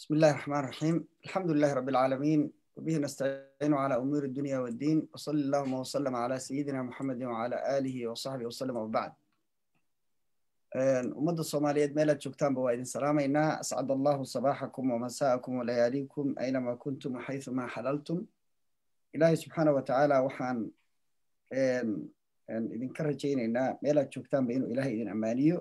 بسم الله الرحمن الرحيم الحمد لله رب العالمين وبه نستعين على أمور الدنيا والدين وصلى اللهم وسلم على سيدنا محمد وعلى آله وصحبه وسلم وبعد ummadda soomaaliyeed meelaad joogtaanba waa idin salaamaynaa ascad allahu sabaaxakum wamasaa'akum walayaaliikum aynamaa kuntum waxayumaa xalaltum ilaahay subxaana wa tacaala waxaan idinka rajaynaynaa meelaad joogtaanba inuu ilaahay idin ammaaniyo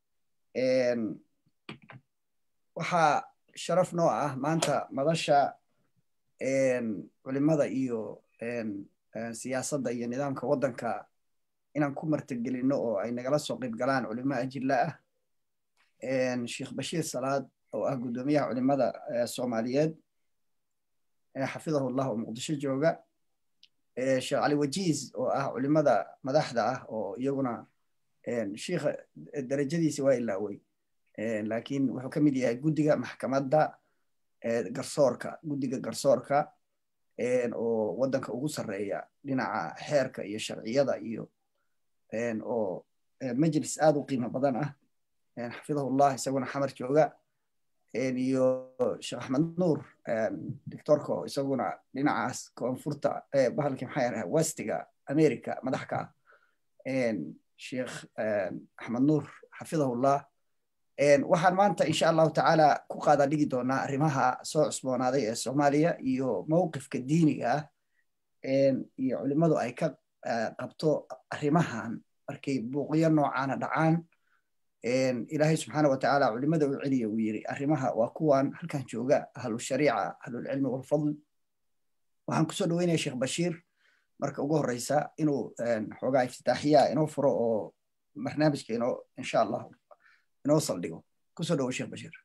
waxaa sharaf noo ah maanta madasha culimada iyo siyaasadda iyo nidaamka waddanka inaan ku martigelino oo ay nagala soo qayb galaan culimo ajilla ah sheekh bashiir salaad oo ah guddoomiyaha culimada soomaaliyeed xafidahu llah oo muqdisho jooga sheekh cali wajiiz oo ah culimada madaxda ah oo iyaguna shiikha darajadiisi waa ilaawey laakiin wuxuu ka mid yahay guddiga maxkamadda garsoorka guddiga garsoorka oo waddanka ugu sarreeya dhinaca xeerka iyo sharciyada iyo oo majlis aad u qiimo badan ah xafidahullah isaguna xamar jooga iyo sheekh axmed nuur doctorka oo isaguna dhinacaas koonfurta bahalkii maxaa yaraha westiga america madax ka ah sheekh axmed nuur xafidahullah waxaan maanta insha allahu tacaala ku qaada dhigi doonaa arrimaha soo cusboonaaday ee soomaaliya iyo mowqifka diiniga ah iyo culimmadu ay ka qabto arrimahan markay buuqyo noocaana dhacaan ilaahay subxaana wa tacaala culimada u celiya uu yiri arrimaha waa kuwan halkan jooga ahlushariica ahlulcilmi walfadl waxaan kusoo dhaweynaya sheekh bashiir marka ugu horeysa inuu xoogaa iftitaaxiya inoo furo oo barnaamijka inoo insha allah inoo saldhigo kusoo dhawo sheekh bashiir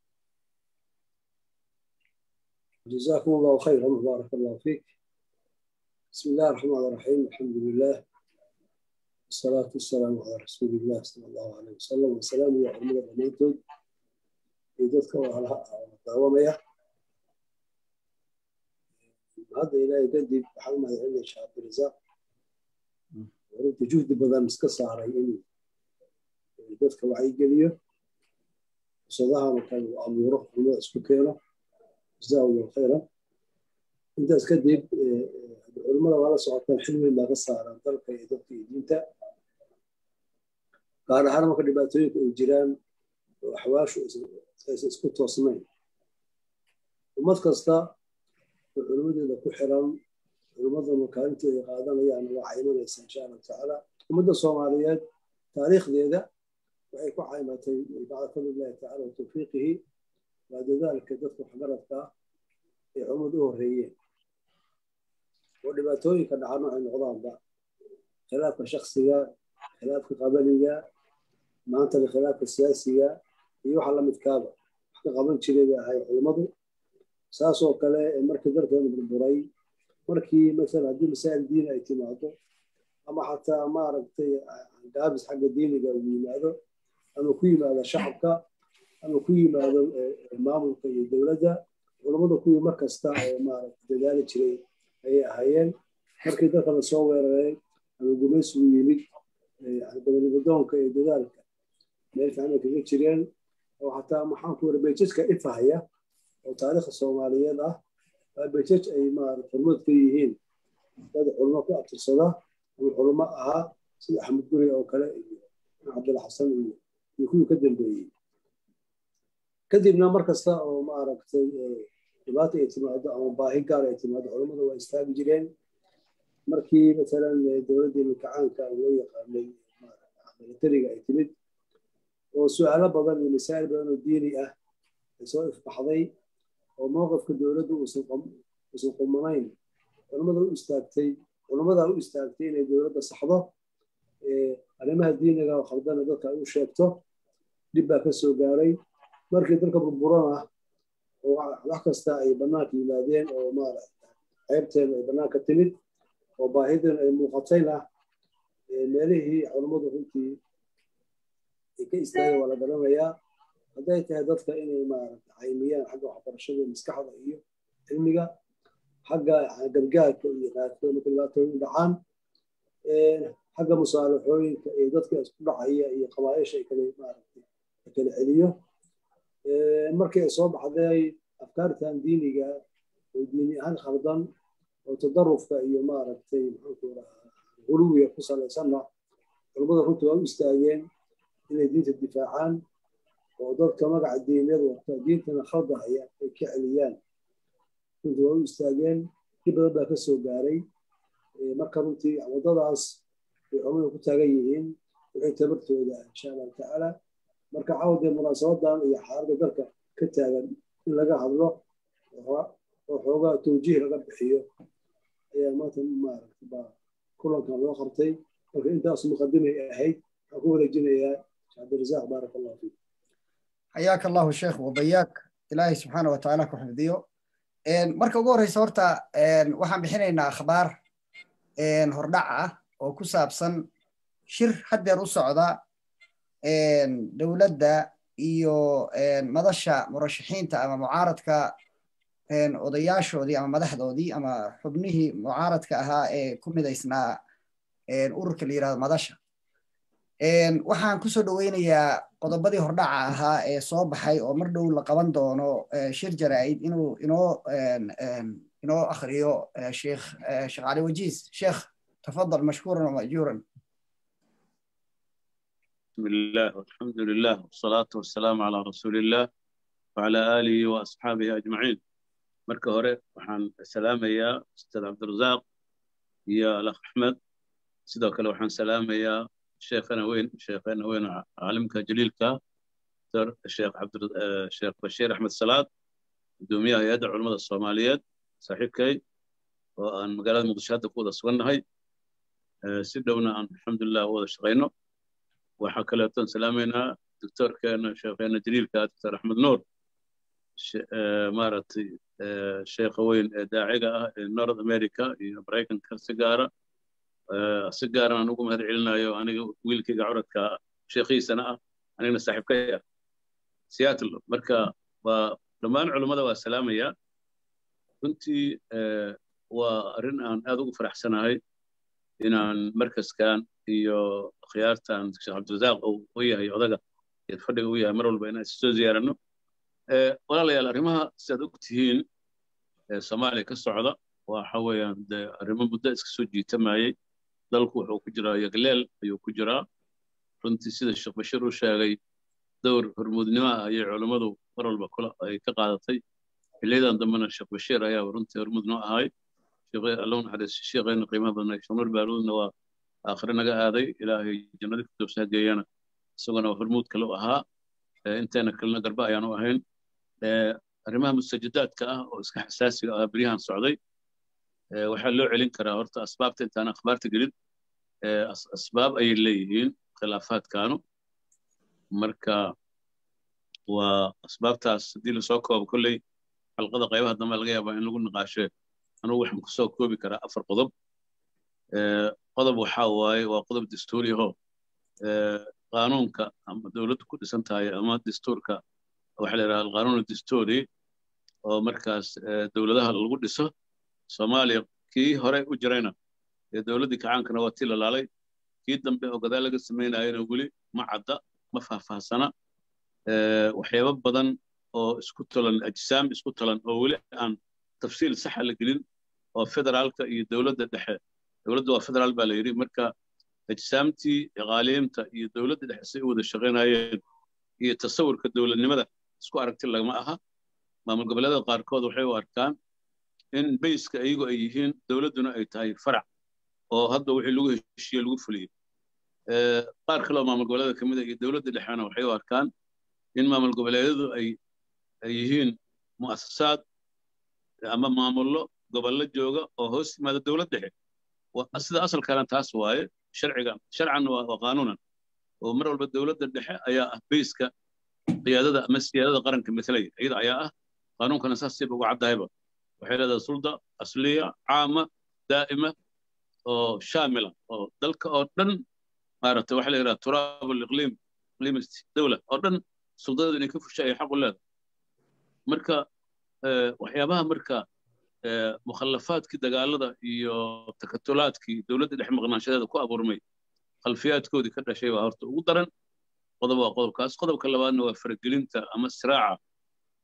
جزاكم الله خيرا بارك الله فيك بسم الله الرحمن الرحيم الحمد لله والصلاة والسلام على رسول الله صلى الله عليه وسلم والسلام يا علمنا دمانتود إيدتك وعلى دعوامية هذا إلهي قدي بحلمة عند الشيخ عبد الرزاق ورد جهد بدل مسكسة على إني إيدتك وعي قليو وصدها وكان أموره وما اسكو جزاه الله خيرا انت اسكدب culimada waa la socotaan xil weyn baa ka saaran dalka iyo dadka iyo diinta gaar ahaan marka dhibaatooyinka ay jiraan oo axwaashu aysan isku toosnayn ummad kasta oo culimadeeda ku xiran culimadana kaalinteeda qaadanayaan waa caymanaysa insha allahu tacaala ummadda soomaaliyeed taariikhdeeda waxay ku caymatay bacda fadlillahi tacala wa tawfiiqihi waa dadaalka dadka waxgaradka ah ee culimad u horreeyeen oo dhibaatooyinka dhacan waxay noqdaanba khilaafka shaksiga khilaafka qabaliga maantana khilaafka siyaasiga iyo waxa lamidkaaba wax ka qaban jiray bay ahay culimmadu saasoo kale markii dalkeenu burburay markii masalan haddii masaa'il diini ay timaado ama xataa maaragtay gaabis xagga diiniga uu yimaado ama ku yimaado shacabka ama ku yimaado maamulka iyo dowladda culammada kuwii mar kasta oo maaragta dadaali jiray ayay ahaayeen markii dalka la soo weeraray ama gumaysigu yimid gobonimadoonka iyo dadaalka meel fiican kaga jireen oo xataa maxaan ku wara beejajka ifahaya oo taariikhda soomaaliyeed ah waa beejaj ay maarata hormood ka yihiin dad culmo ku abtirsada ama culmo ahaa sida axmed guri oo kale iyo cabdulla xasan iyo iyo kuwii ka dambeeyey kadibna mar kasta oo maaragtay dhibaata ay timaado ama baahi gaar ay timaado culammada waa istaagi jireen markii masalan dowladdii mikacaanka loo yaqaanay militariga ay timid oo su-aalo badan iyo masaa'il badan oo diini ah ay soo ifbaxday oo mowqifka dowladdu uusan qumanayn culammada u istaagtay culammadaa u istaagtay inay dowladda saxdo arrimaha diiniga oo khaldana dadka ay u sheegto dhib baa ka soo gaaray markii dalka burburana oo wax kasta ay bannaanka yimaadeen oo maaragta ceybteeda ay bannaanka timid oo baahideena ay muuqatayna meelihii culammadu runtii ay ka istaageen waa la garanayaa hadday tahay dadka inay maaragta caymiyaan xagga waxbarashada maskaxda iyo cilmiga xagga gargaarka iyo qaarkood marka dhibaatooyin dhacaan xagga musaalaxooyinka iyo dadka isku dhacaya iyo qabaaisha ay kala maaragtay kala celiyo markii ay soo baxday afkaartan diiniga oo diini ahaan khaldan oo tadarufka iyo maaragtay maxaanku rahaa guluwiga ku salaysanna culummada runtii waa u istaageen inay diinta difaacaan oo dadka magaca diineed wata diintana khaldahaya ay ka celiyaan runtii waa u istaageen ki badan baa ka soo gaaray marka runtii waddadaas ay culummada ku taagan yihiin wixii tabartooda insha allahu tacaala marka cawdee munaasabadan iyo xaaladda dalka ka taagan in laga hadlo oo xoogaa tawjiih laga bixiyo ayaa maanta maaragta baa kulankan loo qabtay marka intaas muqadimay ahayd waxaan ku wareejinayaa sheekh cabdirasaaq baarak allahu fiik xayaaka allahu sheekh wabayaak ilaahay subxaana wa tacaala ku xifdiyo marka ugu horreysa horta waxaan bixinaynaa akhbaar hordhac ah oo ku saabsan shir haddeer u socda dowladda iyo madasha murashaxiinta ama mucaaradka odayaashoodii ama madaxdoodii ama xubnihii mucaaradka ahaa ee ku midaysnaa ururka la yirahdo madasha waxaan kusoo dhoweynayaa qodobadii hordhaca ahaa ee soo baxay oo mar dhow la qaban doono shir jaraa'id inuu inoo inoo akhriyo sheekh sheekh cali wajiis sheekh tafadal mashkuuran wamajuuran بسم الله والحمد لله والصلاة والسلام على رسول الله وعلى آله وأصحابه أجمعين مركة هوري وحان سلام يا أستاذ عبد الرزاق يا الأخ أحمد سيدو كلا وحان سلام يا شيخنا وين شيخنا وين عالمك جليلك الشيخ عبد الشيخ بشير أحمد صلاة دوميا يدعو المدى الصوماليات صاحبكي وأن مقالات مقدشات كودا سوانهاي سيدونا أن الحمد لله وهذا شغينه waxaa kaleeton salaamaynaa doctorkeena sheekheena jaliilka doctor axmed nuur maaragtay sheekha weyn ee daaciga ah ee north america iyo maraykanka si gaara si gaaran aan ugu mahad celinayo aniga wiilkayga curadka sheekhiisana ah anigana saaxiibkay ah seattle marka waa dhammaan culummada waa salaamaya runtii waa arrin aan aad ugu faraxsanahay inaan markaskan iyo khiyaartan sheekh cabdirasaaq uu u yahay odaga eed fadhiga u yahay mar walba inaan soo ziyaaranno walaalayaal arrimaha sidaad og tihiin soomaaliya ka socda waxa weeyaan dee arrimo muddo iska soo jiitamayey dalku wuxuu ku jiraa yagleel ayuu ku jiraa runtii sida sheekh bashiir u sheegay dowr hormuudnimo ah ayay culummadu mar walba kula ay ka qaadatay xiliyadan dambena sheekh bashiir ayaa runtii hormuud noo ahay allow naxariis sheekheena qiimaha badnay sheekh nuur baaruudna waa aakhire naga aaday ilaahay jannada firdowsa geeyana isaguna hormuud kale u ahaa inteena kalena garba ayaanu ahayn arrimaha mustajidaadka ah oo iska xasaasiga ah beryahan socday waxaa loo celin karaa horta asbaabta intaan akhbaarta gelin asbaab ayay leeyihiin khilaafaadkaanu marka waa asbaabtaas haddii lasoo koobo kolley xalqada qaybaha dambe laga yaabaa in lagu niqaashe anugu waxaan kusoo koobi karaa afar qodob qodob waxaa waaye waa qodob dastuuri ahoo qaanuunka ama dowladdu ku dhisan tahay ama dastuurka waxa la yidhaha alqaanuun dastuuri oo markaas dowladaha lagu dhiso soomaaliya kii hore u jirayna ee dowladdii kacaankana waa tii lalaalay kii dambe oo gadaal laga samaynayana weli ma cadda ma faahfaahsana waxyaabo badan oo isku tolan ajsaam isku tolan oo weli aan tafsiil saxa la gelin oo federaalka iyo dowladda dhexe dowladda waa federaal baa la yidhi marka ajsaamtii qaaliimta iyo dowladda dhexe say u wada shaqaynayeen iyo tasawurka dowladnimada isku aragti lagama aha maamul goboleedada qaarkood waxay u arkaan in bayska iyagu ay yihiin dowladduna ay tahay farac oo hadda wixii lagu heshiiye lagu fuliyey qaar kale oo maamul goboleeda ka mid a iyo dowladda dhexena waxay u arkaan in maamul goboleedyadu ay ay yihiin mu'asasaad ama maamullo gobollo jooga oo hoos yimaada dowlad dhexe sida asalkana taas waaye sharciga sharcan waa qaanuunan oo mar walba dowladda dhexe ayaa ah bayska qiyaadada ama siyaadada qaranka matalaya iyada ayaa ah qaanuunkana saas siba uga caddahayba waxay leedahay sulda asliya caama daa'ima oo shaamila oo dalka oo dhan maaragtay waxa la yidhaha turaab aliqliim iqliim dowla oo dhan suldadeedu inay ka fusha ay xaq u leedahay marka waxyaabaha marka mukhallafaadkii dagaalada iyo takatulaadkii dowladda dhex maqnaanshadeeda ku abuurmay khalfiyaadkoodii ka dhashay baa horta ugu daran qodob waa qodobkaas qodobka labaadna waa faragelinta ama siraaca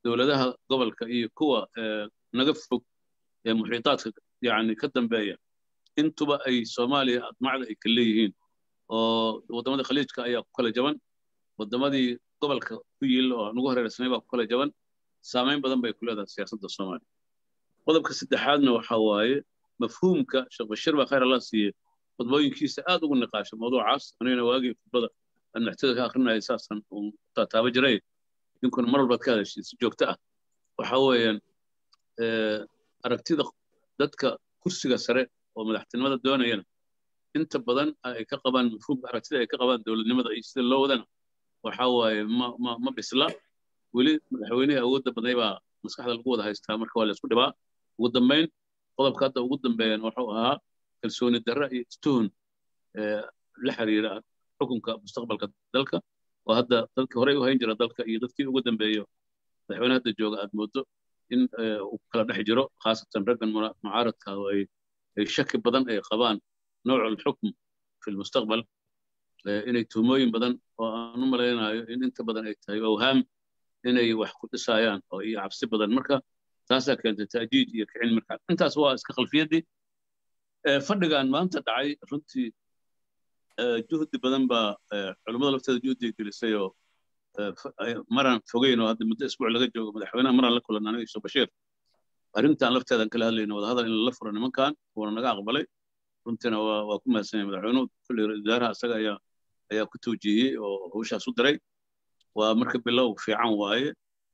dowladaha gobolka iyo kuwa naga fog ee muxiitaadka yani ka dambeeya intuba ay soomaaliya admacda ay ka leeyihiin oo waddamadii khaliijka ayaa ku kala jaban waddamadii gobolka ku yiil oo nagu hareersanay baa ku kala jaban saamayn badan bay ku leedahay siyaasadda soomaaliya qodobka saddexaadna waxa waaye mafhuumka sheekh bashiir baa khayr allah siiye khudbooyinkiisa aad ugu niqaasha mawduucaas anigana waagii khudbada aan maxtada ka akrinaya saasan uun taataaba jiray ninkuna mar walbaad ka hadashay si joogto ah waxa weeyaan aragtida dadka kursiga sare oo madaxtinimada doonayana inta badan ay ka qabaan mafhuumka aragtida ay ka qabaan dowladnimada iyo sida loo wadana waxa waaye ma ma ma bisla weli madaxweynihii awoodda badnay baa maskaxda lagu wada haystaa marka waa la isku dhibaa ugu dambayn qodobka hadda ugu dambeeyan wuxuu ahaa kalsooni darre iyo istuhun la xiriira xukunka mustaqbalka dalka oo hadda dadkii horey u hayn jira dalka iyo dadkii ugu dambeeyo madaxweyne hadda jooga aad moodo in uu kala dhex jiro khaasatan raggan mucaaradka oo ay ay shaki badan ay qabaan nooc alxukm fi lmustaqbal inay tuhmooyin badan oo aan u malaynayo in inta badan ay tahay awhaam inay wax ku dhisayaan oo iyo cabsi badan marka taasaa keentay taajiij iyo kicin markaa intaas waa iska khalfiyaddii fadhigan maanta dhacay runtii juhdi badan baa culummada lafteeda juhdiga gelisay oo maraan fogeyn oo hadda muddo isbuuc laga joogo madaxweynaha maraan la kulan aniga iso bashiir arrintan lafteedan kala hadlayna wadahadal in lala furo nimankan wuuna naga aqbalay runtiina waa waa ku mahadsanyahay madaxweynuhu kulli wasaaraha asaga ayaa ayaa ku tawjiihiyey oo hawshaas u diray waa marka bilow fiican waaye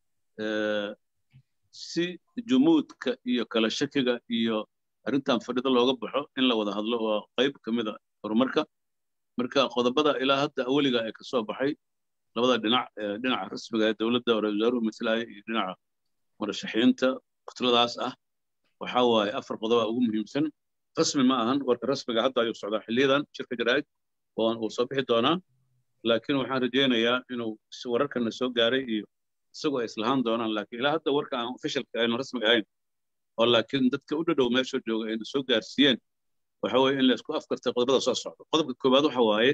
si jumuudka iyo kala shakiga iyo arrintan fadhida looga baxo in la wada hadlo waa qayb ka mid a horumarka marka qodobada ilaa hadda aweliga ee ka soo baxay labada dhinac dhinaca rasmiga ee dowladda oo ra-isul wasaaruhu matalaya iyo dhinaca murashaxiinta kutladaas ah waxa waaye afar qodoba ugu muhiimsan rasmi ma ahan warka rasmiga hadda ayuu socdaa xiliyadan shirka jaraa'id oo uu soo bixi doonaa laakiin waxaan rajaynayaa inuu wararkana soo gaaray iyo isagoo ay islahaan doonaan laakiin ilaa hadda warka aan officialka aynu rasmiga ahayn oo laakiin dadka u dhadhow meesha jooga ayna soo gaarsiiyeen waxa weeye in la isku afkartay qodobada soo socda qodobka koowaad waxa waaye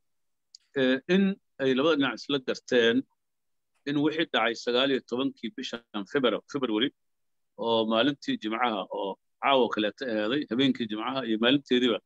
in ay labada dhinac isla garteen in wixii dhacay sagaal iyo tobankii bishan february oo maalintii jimcaha oo caawa kaleeta eeday habeenkii jimcaha iyo maalinteediiba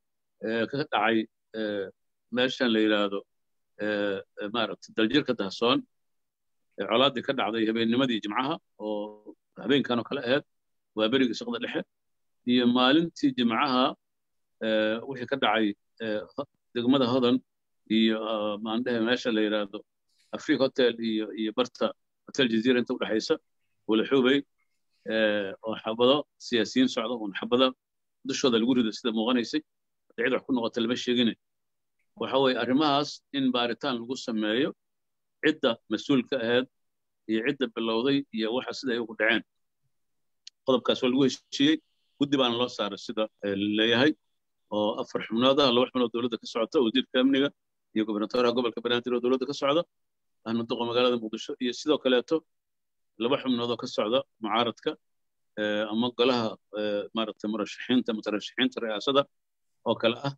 ka dhacay meeshan la yidhaahdo maaragtay daljirka dahsoon colaaddii ka dhacday habeennimadii jimcaha oo habeenkan oo kale ahayd waa berigii shaqda dhexe iyo maalintii jimcaha wixii ka dhacay degmada hodan iyo maandhehe meesha la yidhaahdo afrique hotel iyo iyo barta hotel jazeera inta udhexaysa walaxuubey oo xabado siyaasiyiin socda uun xabado dushooda lagu rido sida muuqanaysay cid wax ku noqota lama sheegine waxa weeye arrimahaas in baaritaan lagu sameeyo cidda mas-uulka ahayd iyo cidda bilowday iyo waxa sida ay ugu dhaceen qodobkaas waa lagu heshiiyey guddi baana loo saaray sida leeyahay oo afar xubnood ah laba xubnood dowladda ka socota wasiirka amniga iyo gobernatoraha gobolka banaadir oo dowladda ka socda ahmaduqa magaalada muqdisho iyo sidoo kaleeto laba xubnood oo ka socda mucaaradka ama golaha maaragtay murashaxiinta mutarashaxiinta ri'aasada oo kale ah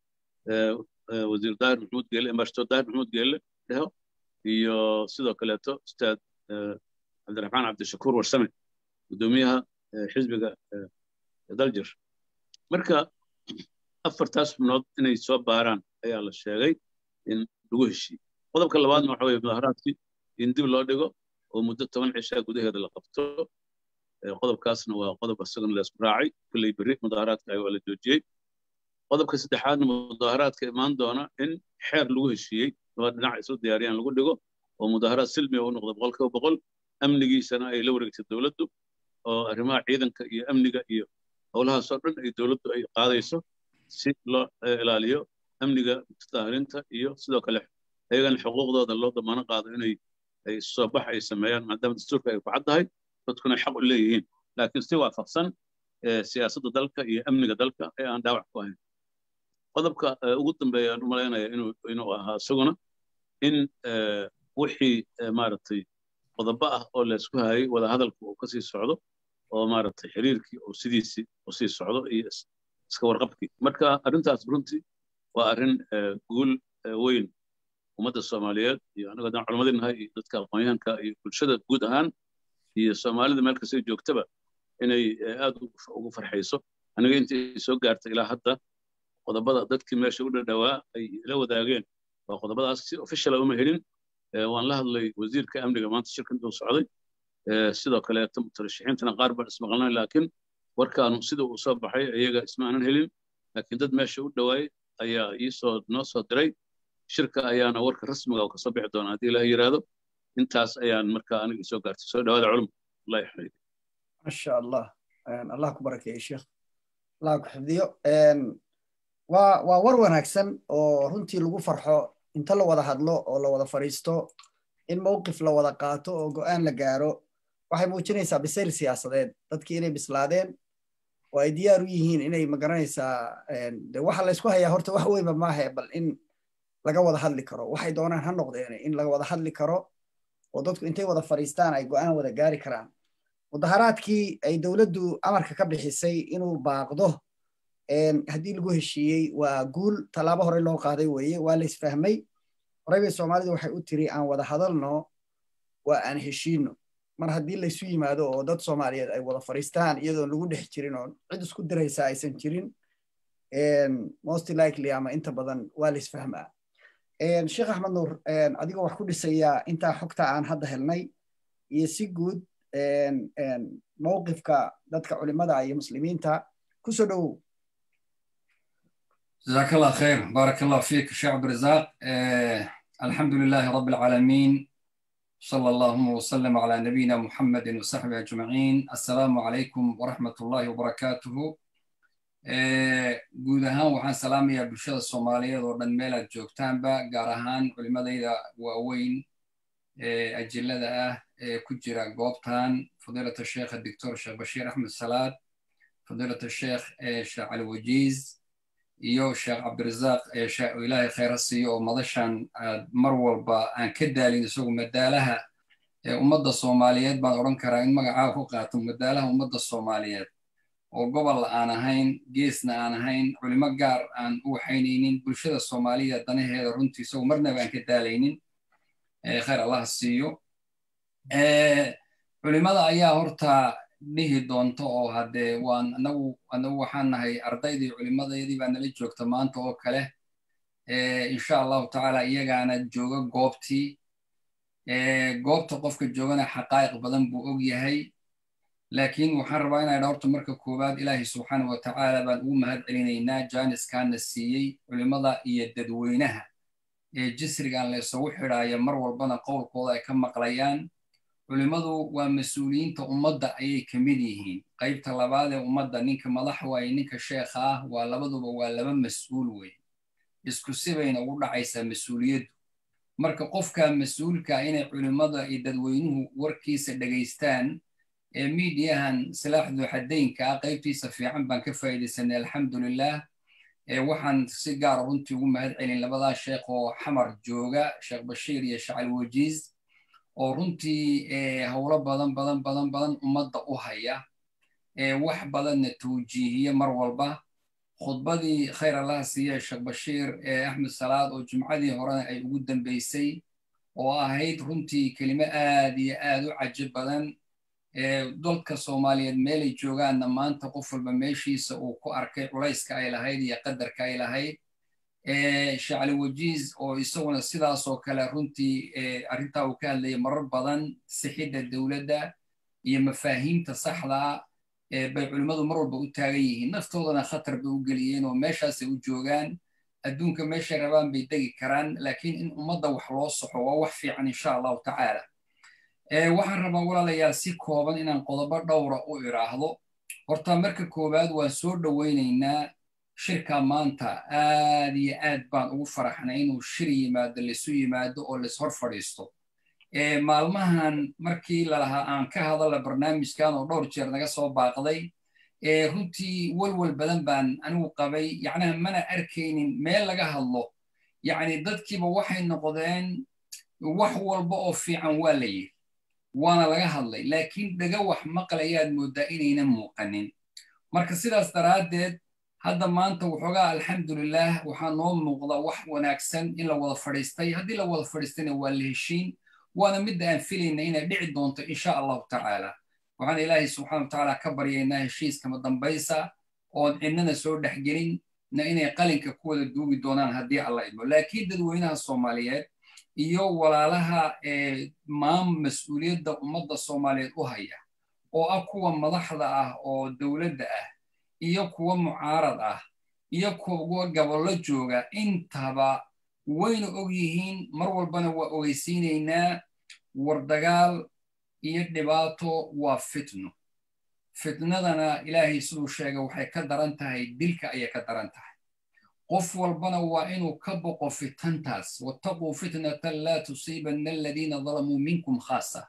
wasiir daahir maxamuud geelle ambassador daahir maxamuud geelle dheho iyo sidoo kaleeto ustaad cabdiraxmaan cabdishakuur warsame guddoomiyaha xisbiga daljir marka afartaas xubnood inay soo baaraan ayaa la sheegay in lagu heshiiyey qodobka labaadna waxa weye mudaharaadkii in dib loo dhigo oo muddo toban cishaa gudaheeda la qabto qodobkaasna waa qodob isagana la isku raacay kulley berri mudaharaadka waa la joojiyey qodobka saddexaadna mudaharaadka imaan doona in xeer lagu heshiiyey laba dhinac isu diyaariyaan lagu dhigo oo mudaharaad silmiga u noqda boqolkiiba boqol amnigiisana ay la wareegtay dowladdu oo arrimaha ciidanka iyo amniga iyo howlahaasoo dhan ay dowladdu ay qaadayso si loo ilaaliyo amniga mutadaahirinta iyo sidoo kale ayagana xuquuqdooda loo damaano qaado inay ay soo bax ay sameeyaan maadaama dastuurka ay ku caddahay dadkuna xaq u leeyihiin laakiin si waafaqsan siyaasadda dalka iyo amniga dalka ee aan dhaawac ku ahayn qodobka ugu dambeeya aan u malaynaya inuu inuu ahaa isaguna in wixii maaragtay qodobo ah oo laysku hayay wada hadalku uu kasii socdo oo maaragtay xiriirkii uu sidiisii u sii socdo iyo iska warqabkii marka arrintaas runtii waa arrin guul weyn ummadda soomaaliyeed iyo anaga haddaan culammadii nahay iyo dadka aqoonyahanka iyo bulshada guud ahaan iyo soomaalida meel kastay joogtaba inay aad ugu farxayso aniga intii soo gaartay ilaa hadda qodobada dadkii meesha u dhadhawaa ay ila wadaageen waa qodobadaas si officiala uma helin waan la hadlay wasiirka amniga maanta shirkan uu socday sidoo kaleeto mutarashixiintana qaar baan ismaqlanay laakiin warkaanu sida uu soo baxay iyaga isma aanan helin laakiin dad meesha u dhawaayay ayaa iisoo noo soo diray shirka ayaana warka rasmiga oo kasoo bixi doona haddii ilaah yiraahdo intaas ayaan markaa aniga isoo gaartay soo dhawaada culum allah yaxmid masha allah allah ku barakeeye sheekh allah ku xifdiyo waa waa war wanaagsan oo runtii lagu farxo inta la wada hadlo oo la wada fadhiisto in mowqif la wada qaato oo go'aan la gaaro waxay muujinaysaa bisayl siyaasadeed dadkii inay bislaadeen oo ay diyaar u yihiin inay magaranaysaa de waxa laysku hayaa horta wax weynba maahe bal in laga wada hadli karo waxay doonaan ha noqdeen in laga wada hadli karo oo dadku intay wada fadhiistaan ay go'aan wada gaari karaan mudaharaadkii ay dowladdu amarka ka bixisay inuu baaqdo haddii lagu heshiiyey waa guul tallaabo hore loo qaaday weeye waa la isfahmay horey bay soomaalidu waxay u tiri aan wada hadalno waa aan heshiino mar haddii laysu yimaado oo dad soomaaliyeed ay wada fadhiistaan iyadoon lagu dhex jirin oo cid isku diraysa aysan jirin most likely ama inta badan waa la isfahmaa sheekh axmed nuur adigoo wax ku dhisaya intaa xogta aan hadda helnay iyo si guud mowqifka dadka culimada iyo muslimiinta kusoo dhowow جزاك الله خير بارك الله فيك شيخ عبد الرزاق آه الحمد لله رب العالمين صلى الله وسلم على نبينا محمد وصحبه أجمعين السلام عليكم ورحمة الله وبركاته آه جودها وحان سلام يا بلشة الصومالية ورن ميلا جوكتانبا قارهان علماء وأوين آه أجلة آه كجرا قوبتان فضيلة الشيخ الدكتور الشيخ بشير أحمد سلاد فضيلة الشيخ الشيخ علي وجيز iyo sheekh cabdirasaaq ilaahay khayra siiyo oo madashan mar walba aan ka daalin isagu madaalaha ummadda soomaaliyeed baan odhan karaa in magacaa ku qaato madaalaha ummadda soomaaliyeed oo gobol aan ahayn geesna aan ahayn culimo gaar aan u waxaynaynin bulshada soomaaliya danaheeda runtii isagu marnaba aan ka daalaynin khayr allah siiyo culimada ayaa horta dhihi doonto oo haddee waan anagu anagu waxaan nahay ardaydii culimadeedii baa nala joogta maanta oo kale insha allahu tacaala iyagaana jooga goobtii goobta qofka joogana xaqaa'iq badan buu og yahay laakiin waxaan rabaa inay dhawrto marka koowaad ilaahay subxaana wa tacaala baan ugu mahad celinaynaa jaaniskaana siiyey culimada iyo dadweynaha ee jisrigan la isugu xidhaaya mar walbana qowlkooda ay ka maqlayaan culimmadu waa mas-uuliyiinta ummadda ayay ka mid yihiin qaybta labaad ee ummadda ninka madax waaye ninka sheekha ah waa labaduba waa laba mas-uul wey isku sibayna ugu dhacaysaa mas-uuliyaddu marka qofka mas-uulka inay culimmada iyo dadweynuhu warkiisa dhegaystaan ee miidiyahan silaaxdu xadaynka ah qaybtiisa fiican baan ka faa'iidaysanay alxamdulilah waxaan si gaara runtii ugu mahad celin labadaa sheekh oo xamar jooga sheekh bashiir iyo shacali wajiiz oo runtii howlo badan badan badan badan ummadda u haya wax badanna tawjiihiye mar walba khudbadii khayr allah siiye sheekh bashiir axmed salaad oo jumcadii horena ay ugu dambeysay oo ahayd runtii kelimo aad iyo aad u cajo badan dalka soomaaliyeed meelay joogaanna maanta qof walba meeshiisa uu ku arkay culayska ay lahayd iyo qadarka ay lahayd shacli wajiiz oo isaguna sidaasoo kale runtii arrintaa uu ka hadlayay marar badan sixidda dowladda iyo mafaahiimta saxdaa bay culimmadu mar walba u taagan yihiin naftoodana khatar bay u geliyeen oo meeshaasay u joogaan adduunka meeshay rabaan bay degi karaan laakiin in ummadda wax loo soxo waa wax fiican insha allahu tacaala waxaan rabaa walaalayaal si kooban inaan qodobo dhowra u iraahdo horta marka koowaad waan soo dhowaynaynaa shirka maanta aad iyo aad baan ugu faraxnay inuu shir yimaado laisu yimaado oo lais-hor fadhiisto maalmahan markii lalahaa aan ka hadalla barnaamijkan oo dhowr jeer naga soo baaqday runtii walwal badan baan anigu qabay yacnaha mana arkaynin meel laga hadlo yacni dadkiiba waxay noqdeen wax walba oo fiican waa la yidhi waana laga hadlay laakiin dhaga wax maqlayaad mooddaa inaynan muuqanin marka sidaas daraaddeed hadda maanta waxoogaa alxamdulilah waxaa noo muuqda wax wanaagsan in la wada fadhiistay haddii la wada fadhiistayna waa la heshiin waana midda aan filayna inay dhici doonto insha allahu tacaala waxaan ilaahay subxana wa tacaala ka baryaynaa heshiiskama dambaysa oon cidnana soo dhexgelin na inay qalinka ku wada duugi doonaan haddii alla idmo laakiin dadweynaha soomaaliyeed iyo walaalaha maam mas-uuliyadda ummadda soomaaliyeed u haya oo ah kuwa madaxda ah oo dowladda ah iyo kuwa mucaarad ah iyo kuwa gabollo jooga intaba wayna og yihiin mar walbana waa ogeysiinaynaa war dagaal iyo dhibaato waa fitno fitnadana ilaahay siduu sheegay waxay ka daran tahay dilka ayay ka daran tahay qof walbana waa inuu ka boqo fitantaas wattaquu fitnatan laa tusiibanna aladiina dalamuu minkum khaasa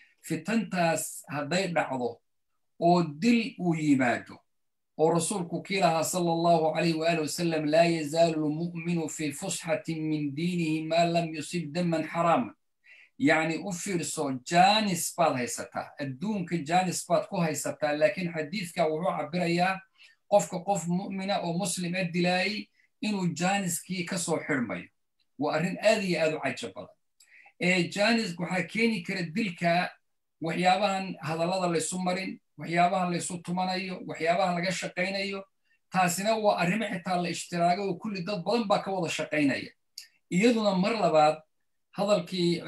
fitantaas hadday dhacdo oo dil uu yimaado oo rasuulku kii lahaa sala allahu calayh waali wasalam laa yazaalu lmu'minu fii fusxatin min diinihi maa lam yusib daman xaraama yacni u fiirso janis baad haysataa adduunka janis baad ku haysataa laakiin xadiidka wuxuu cabirayaa qofka qof mu'mina oo muslim a dilaayay inuu janiskii ka soo xirmayo waa arrin aad iyo aad u caja badan ee janis waxaa keeni kara dilka waxyaabahan hadallada laysu marin waxyaabahan laysu tumanayo waxyaabahan laga shaqaynayo taasina waa arrimo xitaa la ishtiraaga oo kulli dad badan baa ka wada shaqaynaya iyaduna mar labaad hadalkii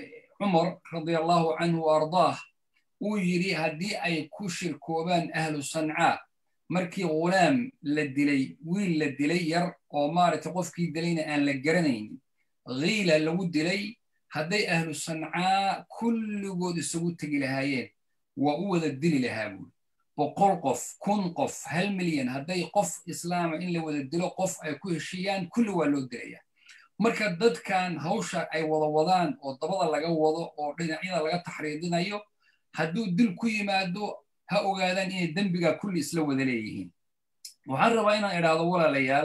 cumar radiallahu canhu wa ardaah uu yidhi haddii ay ku shirkoobaan ahlu sancaa markii ghulaam la dilay wiil la dilay yar oo maaragtay qofkii dilayna aan la garanaynin khiila lagu dilay hadday ahlu sancaa kulligood isagu tegi lahaayeen waa u wada dili lahaa buuri boqol qof kun qof hal milyan hadday qof islaama in la wada dilo qof ay ku heshiiyaan kulli waa loo dilayaa marka dadkan hawsha ay wada wadaan oo dabada laga wado oo dhinacyada laga taxriidinayo hadduu dil ku yimaado ha ogaadaan inay dembiga kulli isla wada leeyihiin waxaan rabaa inaan idhaahdo walaalayaal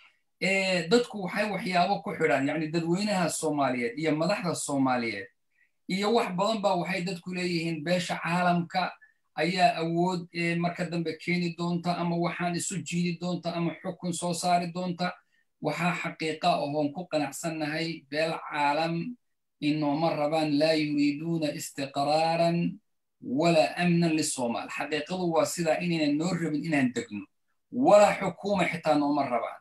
dadku waxay waxyaabo ku xidhaan yacni dadweynaha soomaaliyeed iyo madaxda soomaaliyeed iyo wax badan baa waxay dadku leeyihiin beesha caalamka ayaa awood marka dambe keeni doonta ama waxaan isu jiidi doonta ama xukun soo saari doonta waxaa xaqiiqa ahoon ku qanacsannahay beel caalam inooma rabaan laa yuriiduuna istiqraaran walaa amnan lisoomaal xaqiiqadu waa sidaa inaynan noo rabin inaan degno walaa xukuuma xitaa nooma rabaan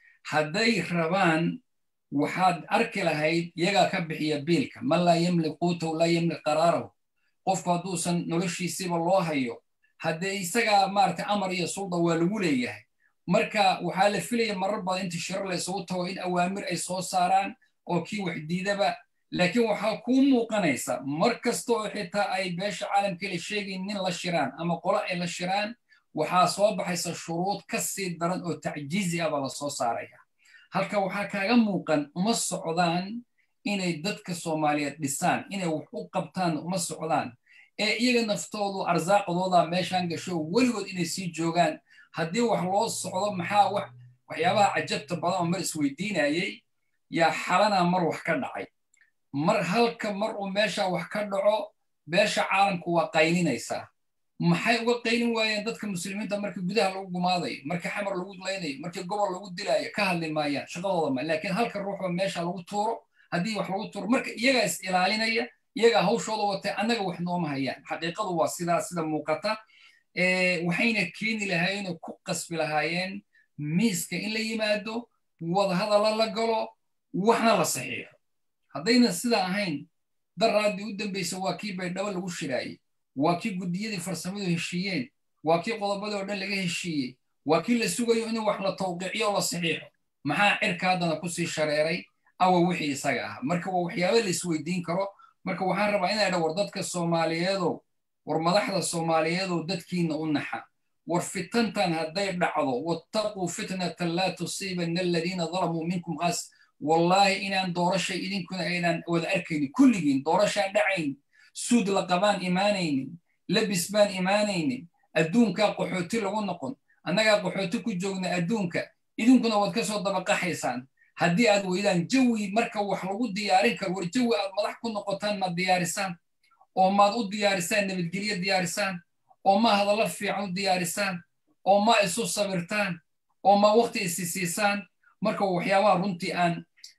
hadday rabaan waxaad arki lahayd iyagaa ka bixiya biilka man laa yamlik quutahu laa yamlik qaraarahu qofku hadduusan noloshiisiiba loo hayo haddee isagaa maaragtay amar iyo sulda waa lagu leeyahay marka waxaa la filaya marar badan inta shirar la isugu tago in awaamir ay soo saaraan oo kii wax diidaba laakiin waxaa kuu muuqanaysa mar kasta oo xitaa ay beesha caalamkii la sheegayn nin la shiraan ama qolo ay la shiraan waxaa soo baxaysa shuruud ka sii daran oo tacjiizi ah baa la soo saaraya halka waxaa kaaga muuqan uma socdaan inay dadka soomaaliyeed dhisaan inay wax u qabtaan uma socdaan ee iyaga naftoodu arsaaqdooda meeshaan gasho weligood inay sii joogaan haddii wax loo socdo maxaa wax waxyaabaha cajabta badan oo mar isweydiinayay yaa xalana mar wax ka dhacay mar halka mar uu meesha wax ka dhaco beesha caalamku waa qaylinaysaa maxay uga qaylin waayeen dadka muslimiinta markii gudaha lagu gumaadayo markii xamar lagu laynayo markii gobol lagu dilaayo ka hadli maayaan shaqadooda ma laakiin halka ruuxba meesha lagu tuuro haddii wax lagu tuuro marka iyagaa is ilaalinaya iyagaa hawshooda watay annaga wax nooma hayaan xaqiiqadu waa sidaa sida muuqata waxayna keeni lahaayeen ku qasbi lahaayeen miiska in la yimaado wadahadalla la galo waxna la saxiixo haddayna sidaa ahayn daraaddii u dambaysa waa kii baydhabo lagu shiraayey waa kii guddiyadii farsamadu heshiiyeen waa kii qodobadii oo dhan laga heshiiyey waa kii la sugayo in wax la tawqiiciyo la saxiixo maxaa cirka haddana kusii shareeray awa wixii isaga ah marka waa waxyaaba la isweydiin karo marka waxaan rabaa inay dha war dadka soomaaliyeedow war madaxda soomaaliyeedow dadkiina u naxa war fitantan hadday dhacdo wattaquu fitnatan laa tusiibanna aladiina dalamuu minkum qaas wallaahi inaan doorashay idinkuna aynan wada arkaynin kulligiin doorashaan dhacayn suud la qabaan imaanaynin labis baan imaanaynin adduunkaa qaxooti lagu noqon annagaa qaxooti ku joogna adduunka idinkuna waad ka soo dabaqaxaysaan haddii aad weydaan jawi marka wax lagu diyaarin karo war jawi aad madax ku noqotaan maad diyaarisaan oo maad u diyaarisaan nabadgelyo diyaarisaan oo ma hadallo fiican u diyaarisaan oo ma isu sabirtaan oo ma waqti isi siisaan marka waxyaabaha runtii aan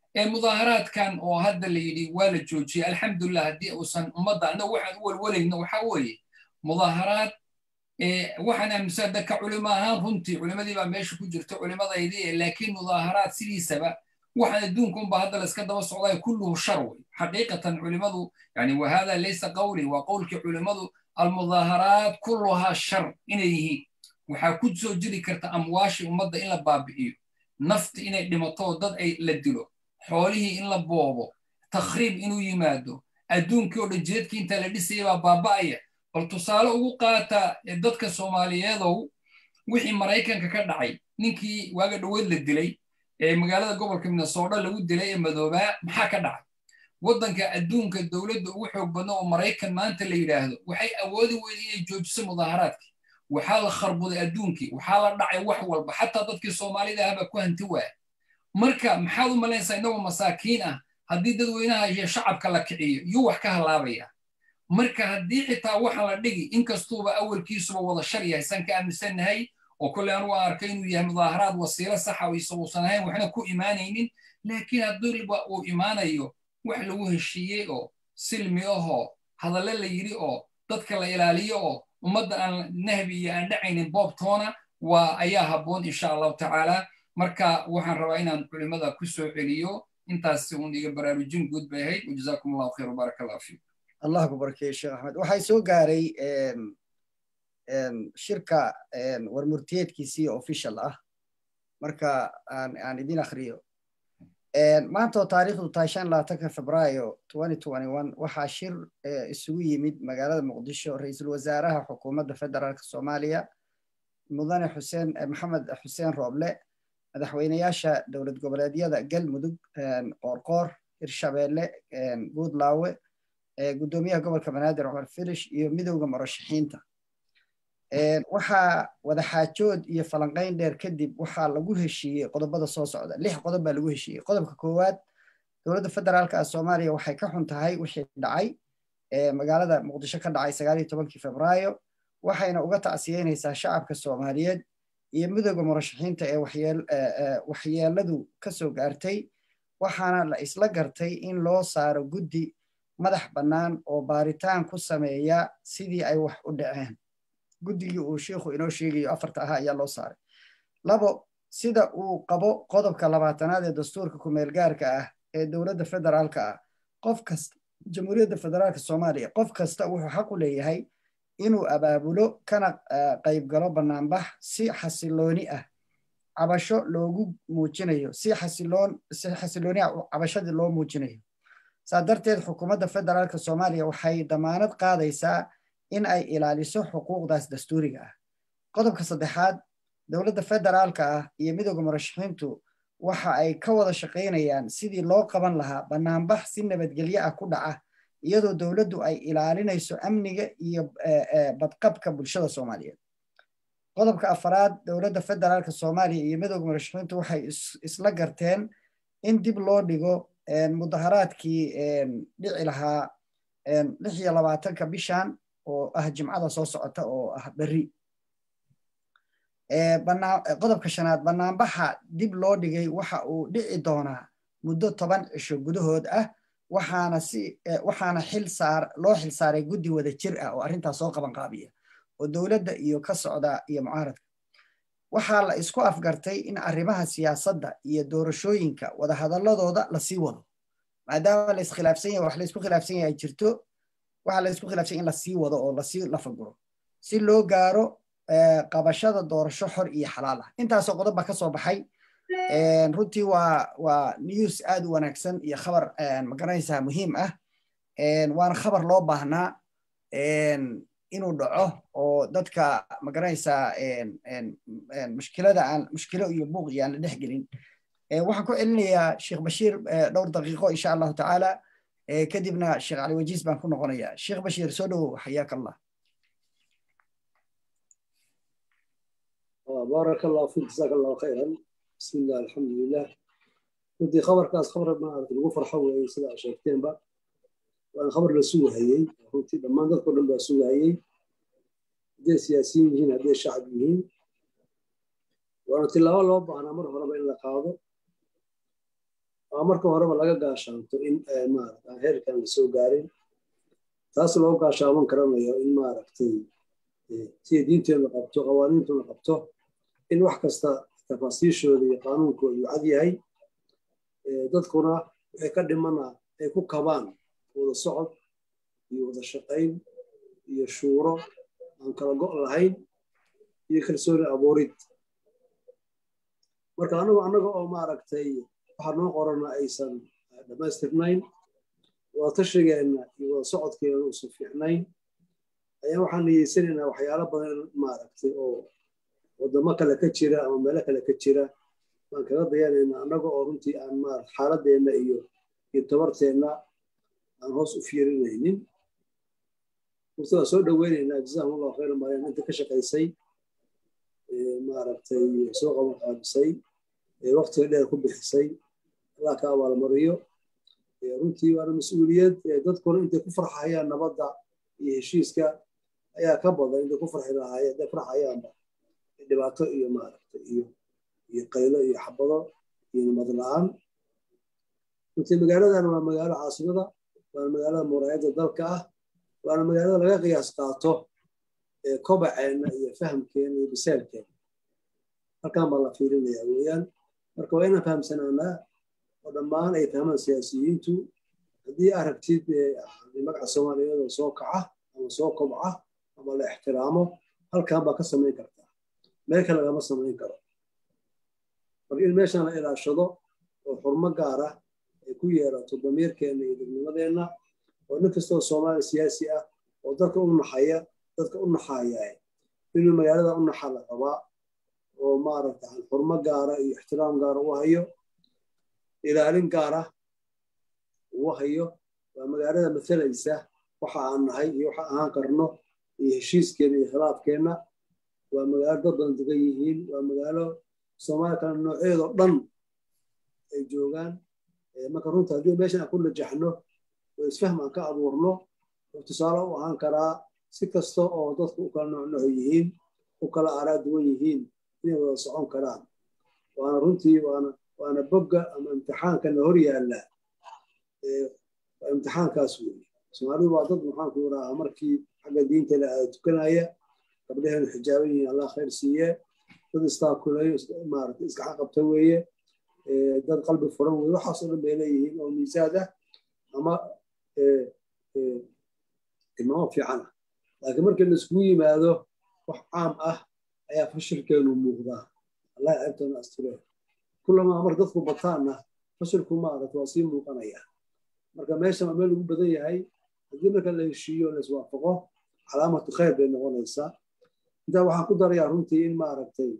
mudaaharaadkan oo hadda la yidhi waa la joojiyey alxamdulilah haddii uusan ummadda annagu waxaan u walwalayno waxaa weeye mudaaharaad waxaan aaminsan dadka culimo ahaan runtii culimadii baa meesha ku jirta culimadaydii laakiin mudaaharaad sidiisaba waxaan adduunka unba hadda layska daba socdaay kulluhu shar wey xaqiiqatan culimadu yani wahada laysa qawli waa qowlkii culimadu almudaaharaat kulluhaa shar inay yihiin waxaa ku soo jiri karta amwaashii ummadda in la baabi'iyo nafti inay dhimato dad ay la dilo xoolihii in la boobo takhriib inuu yimaado adduunkii oo dhan jeedkii intaa la dhisaya baa baaba'aya bal tusaale ugu qaata dadka soomaaliyeedow wixii maraykanka ka dhacay ninkii waaga dhoweed la dilay ee magaalada gobolka minnesota lagu dilay ee madoobaa maxaa ka dhacay waddanka adduunka dowladda ugu xoog badna oo maraykan maanta la yidhaahdo waxay awoodi weyda inay joojiso mudaaharaadkii waxaa la kharbuday adduunkii waxaa la dhacay wax walba xataa dadkii soomaalida ahbaa ku hanti waaya marka maxaad u malaynaysaa innagoo masaakiin ah haddii dadweynaha iyo shacabka la kiciyo yuu wax ka halaabaya marka haddii xitaa waxa la dhigi inkastuuba awalkiisuba wada shar yahay san ka aaminsannahay oo kolley anugu aan arkay inuu yahay mudaaharaad wasiilo saxa oo isaguusan ahayn waxna ku imaanaynin laakiin haddiiba uu imaanayo wax lagu heshiiyey oo silmi ahoo hadalle la yidhi oo dadka la ilaaliyo oo ummadda aan nahbi iyo aan dhacaynin boobtoona waa ayaa habboon insha allahu tacaala marka waxaan rabaa inaan culimada ku soo celiyo intaas uun iga baraarujin guud bay ahayd wajazaakum allahu khayr wabaaraka allahu fiikum allah ku barkeeye sheekh axmed waxay soo gaaray shirka warmurtiyeedkiisii official ah marka aan idin akhriyo maanta oo taariikhdu tahay shan labaatanka febraayo waxaa shir isugu yimid magaalada muqdisho ra-iisul wasaaraha xukuumadda federaalk soomaaliya mudane xuseen maxamed xuseen rooble madaxweyneyaasha dowlad goboleedyada galmudug qoorqoor hirshabeelle guudlaawe guddoomiyaha gobolka banaadir cumar filish iyo midowda murashaxiinta waxaa wadaxaajood iyo falanqayn dheer kadib waxaa lagu heshiiyey qodobada soo socda lix qodob baa lagu heshiiyey qodobka koowaad dowladda federaalka ah soomaaliya waxay ka xun tahay wixii dhacay magaalada muqdisho ka dhacay sagaal iyo tobankii febraayo waxayna uga tacsiyeynaysaa shacabka soomaaliyeed iyo midowda murashaxiinta ee waxyeeladu ka soo gaartay waxaana la isla gartay in loo saaro guddi madax bannaan oo baaritaan ku sameeya sidii ay wax u dhaceen guddigii uu sheikhu inoo sheegayo afarta ahaa ayaa loo saaray labo sida uu qabo qodobka labaatanaad ee dastuurka kumeel gaarka ah ee dowladda federaalka ah qof kasta jamhuuriyadda federaalka soomaaliya qof kasta wuxuu xaq u leeyahay inuu abaabulo kana qayb galo bannaanbax si xasilooni ah cabasho loogu muujinayo si xasiloon si xasilooni ah cabashadii loo muujinayo saa darteed xukuumadda federaalka soomaaliya waxay damaanad qaadaysaa in ay ilaaliso xuquuqdaas dastuuriga ah qodobka saddexaad dowladda federaalka ah iyo midowda murashaxiintu waxa ay ka wada shaqaynayaan sidii loo qaban lahaa bannaanbax si nabadgelyo ah ku dhaca iyadoo dowladdu ay ilaalinayso amniga iyo badqabka bulshada soomaaliyeed qodobka afaraad dowladda federaalka soomaaliya iyo midowda murashaxiintu waxay isla garteen in dib loo dhigo mudaharaadkii dhici lahaa lix iyo labaatanka bishan oo ah jimcada soo socota oo ah berri qodobka shanaad bannaanbaxa dib loo dhigay waxa uu dhici doonaa muddo toban cisho gudahood ah waxaana si waxaana xil saar loo xil saaray guddi wada jir ah oo arrintaas soo qaban qaabiya oo dowladda iyo ka socda iyo mucaaradka waxaa la isku afgartay in arrimaha siyaasadda iyo doorashooyinka wadahadaladooda lasii wado maadaama la iskhilaafsan yahay wax la isku khilaafsan yahay ay jirto waxaa la isku khilaafsan in lasii wado oo lasii lafaguro si loo gaaro qabashada doorasho xor iyo xalaal ah intaasoo qodob baa ka soo baxay runtii waa waa news aad u wanaagsan iyo khabar magaranaysaa muhiim ah waana khabar loo baahnaa inuu dhaco oo dadka magaranaysaa mushkilada aan mushkilo iyo buuq iyo aan la dhex gelin waxaan ku celinayaa sheekh bashiir dhowr daqiiqo insha allahu tacaala kadibna sheekh cali wajiis baan ku noqonayaa sheekh bashiir soo dhowow xayaaka allah بارك الله فيك جزاك الله خيرا بسم الله الحمد لله ودي خبر كاس خبر ما أعرف الغو فرحة وهي سلا شيكتين بقى وأنا خبر لسوء هي هوتي لما نذكر لما سوء هي دي سياسيين هنا دي شعبيين وأنا تلاوة لوب أنا مرة مرة بين لقاضي waa marka horeba laga gaashaanto in maarata aan heerkan la soo gaarin taas loo gaashaaman karanayo in maaragtay sida diinteenu qabto qawaaniintuna qabto in wax kasta tafaasiishooda iyo qaanuunkooda uu cad yahay dadkuna waxay ka dhimana ay ku kabaan wada socod iyo wada shaqayn iyo shuuro aan kala go' lahayn iyo kalsooni abuurid marka anagu annaga oo maaragtay waxaa noo qorana aysan dhammaystirnayn wada tashigeenna iyo wada socodkeena uusan fiicnayn ayaa waxaan niyeysanaynaa waxyaalo badan maaragtay oo waddamo kale ka jira ama meelo kale ka jira baan kaga dayanaynaa annaga oo runtii aan maarata xaaladeenna iyo iyo tabarteenna aan hoos u fiirinaynin horta waa soo dhoweynaynaa jazahum allahu khayra maryam inta ka shaqaysay maaragtay soo qaban qaabisay waqtiga dheer ku bixisay allah ka abaalmariyo runtii waana mas-uuliyad dadkuna intay ku farxayaan nabadda iyo heshiiska ayaa ka badan intay ku farxi lahaayeen hadday farxayaanba dhibaato iyo maaragtay iyo iyo qaylo iyo xabado iyo nabad la-aan runtii magaaladan waa magaalo caasimada waana magaalada muraayadda dalka ah waana magaalada laga qiyaas qaato kobaceenna iyo fahamkeena iyo bisaalkeena halkan baa la fiirinaya weeyaan marka waa inaan fahamsanaanaa oo dhammaan ay fahmaan siyaasiyiintu haddii aragtid magaca soomaaliyeed oo soo kaca ama soo kobca ama la ixtiraamo halkan baa ka samayn kartaa meel kale lagama samayn karo marka in meeshan la ilaashado oo xurmo gaara ay ku yeerato damiirkeenna iyo dadnimadeenna oo nin kastoo soomaali siyaasi ah oo dadka u naxaya dadka u naxaya inuu magaalada u naxa la rabaa oo maaragta xurmo gaara iyo ixtiraam gaara u hayo ilaalin gaara uu hayo waa magaalada masalaysa waxa aan nahay iyo waxa ahaan karno iyo heshiiskeena iyo khilaafkeenna waa magaalo dad badan degan yihiin waa magaalo soomaaliya kale nooceedoo dhan ay joogaan marka runta haddii meeshan aan ku najaxno oo isfahm aan ka abuurno oo tusaale u ahaan karaa si kasta oo dadku u kala noocnoco yihiin u kala aaraa duwan yihiin inay wada socon karaan waana runtii waana waana bogga ama imtixaankana hor yaalla waa imtixaankaas weeye soomaalidu waa dad maxaanku yidhaahaa markii xagga diinta la aada tukanaya gabdhaheenu xijaaban yihiin allah khayr siiye dad istaakuleeyo maarata iskaxa qabta weeye dad qalbi furan weye waxaasoo dhan bay leeyihiin oo miisaad ah ama tilmaamo fiican ah laakiin markii la iskugu yimaado wax caam ah ayaa fashilkeenu muuqdaa allah ceebtana asture kulamaa marka dadku bataanna fashilku maarata waa sii muuqanaya marka meeshan waa meel lagu badan yahay haddii marka la heshiiyo la iswaafaqo calaamatu khayr bay noqonaysaa intaa waxaan ku darayaa runtii in maaragtay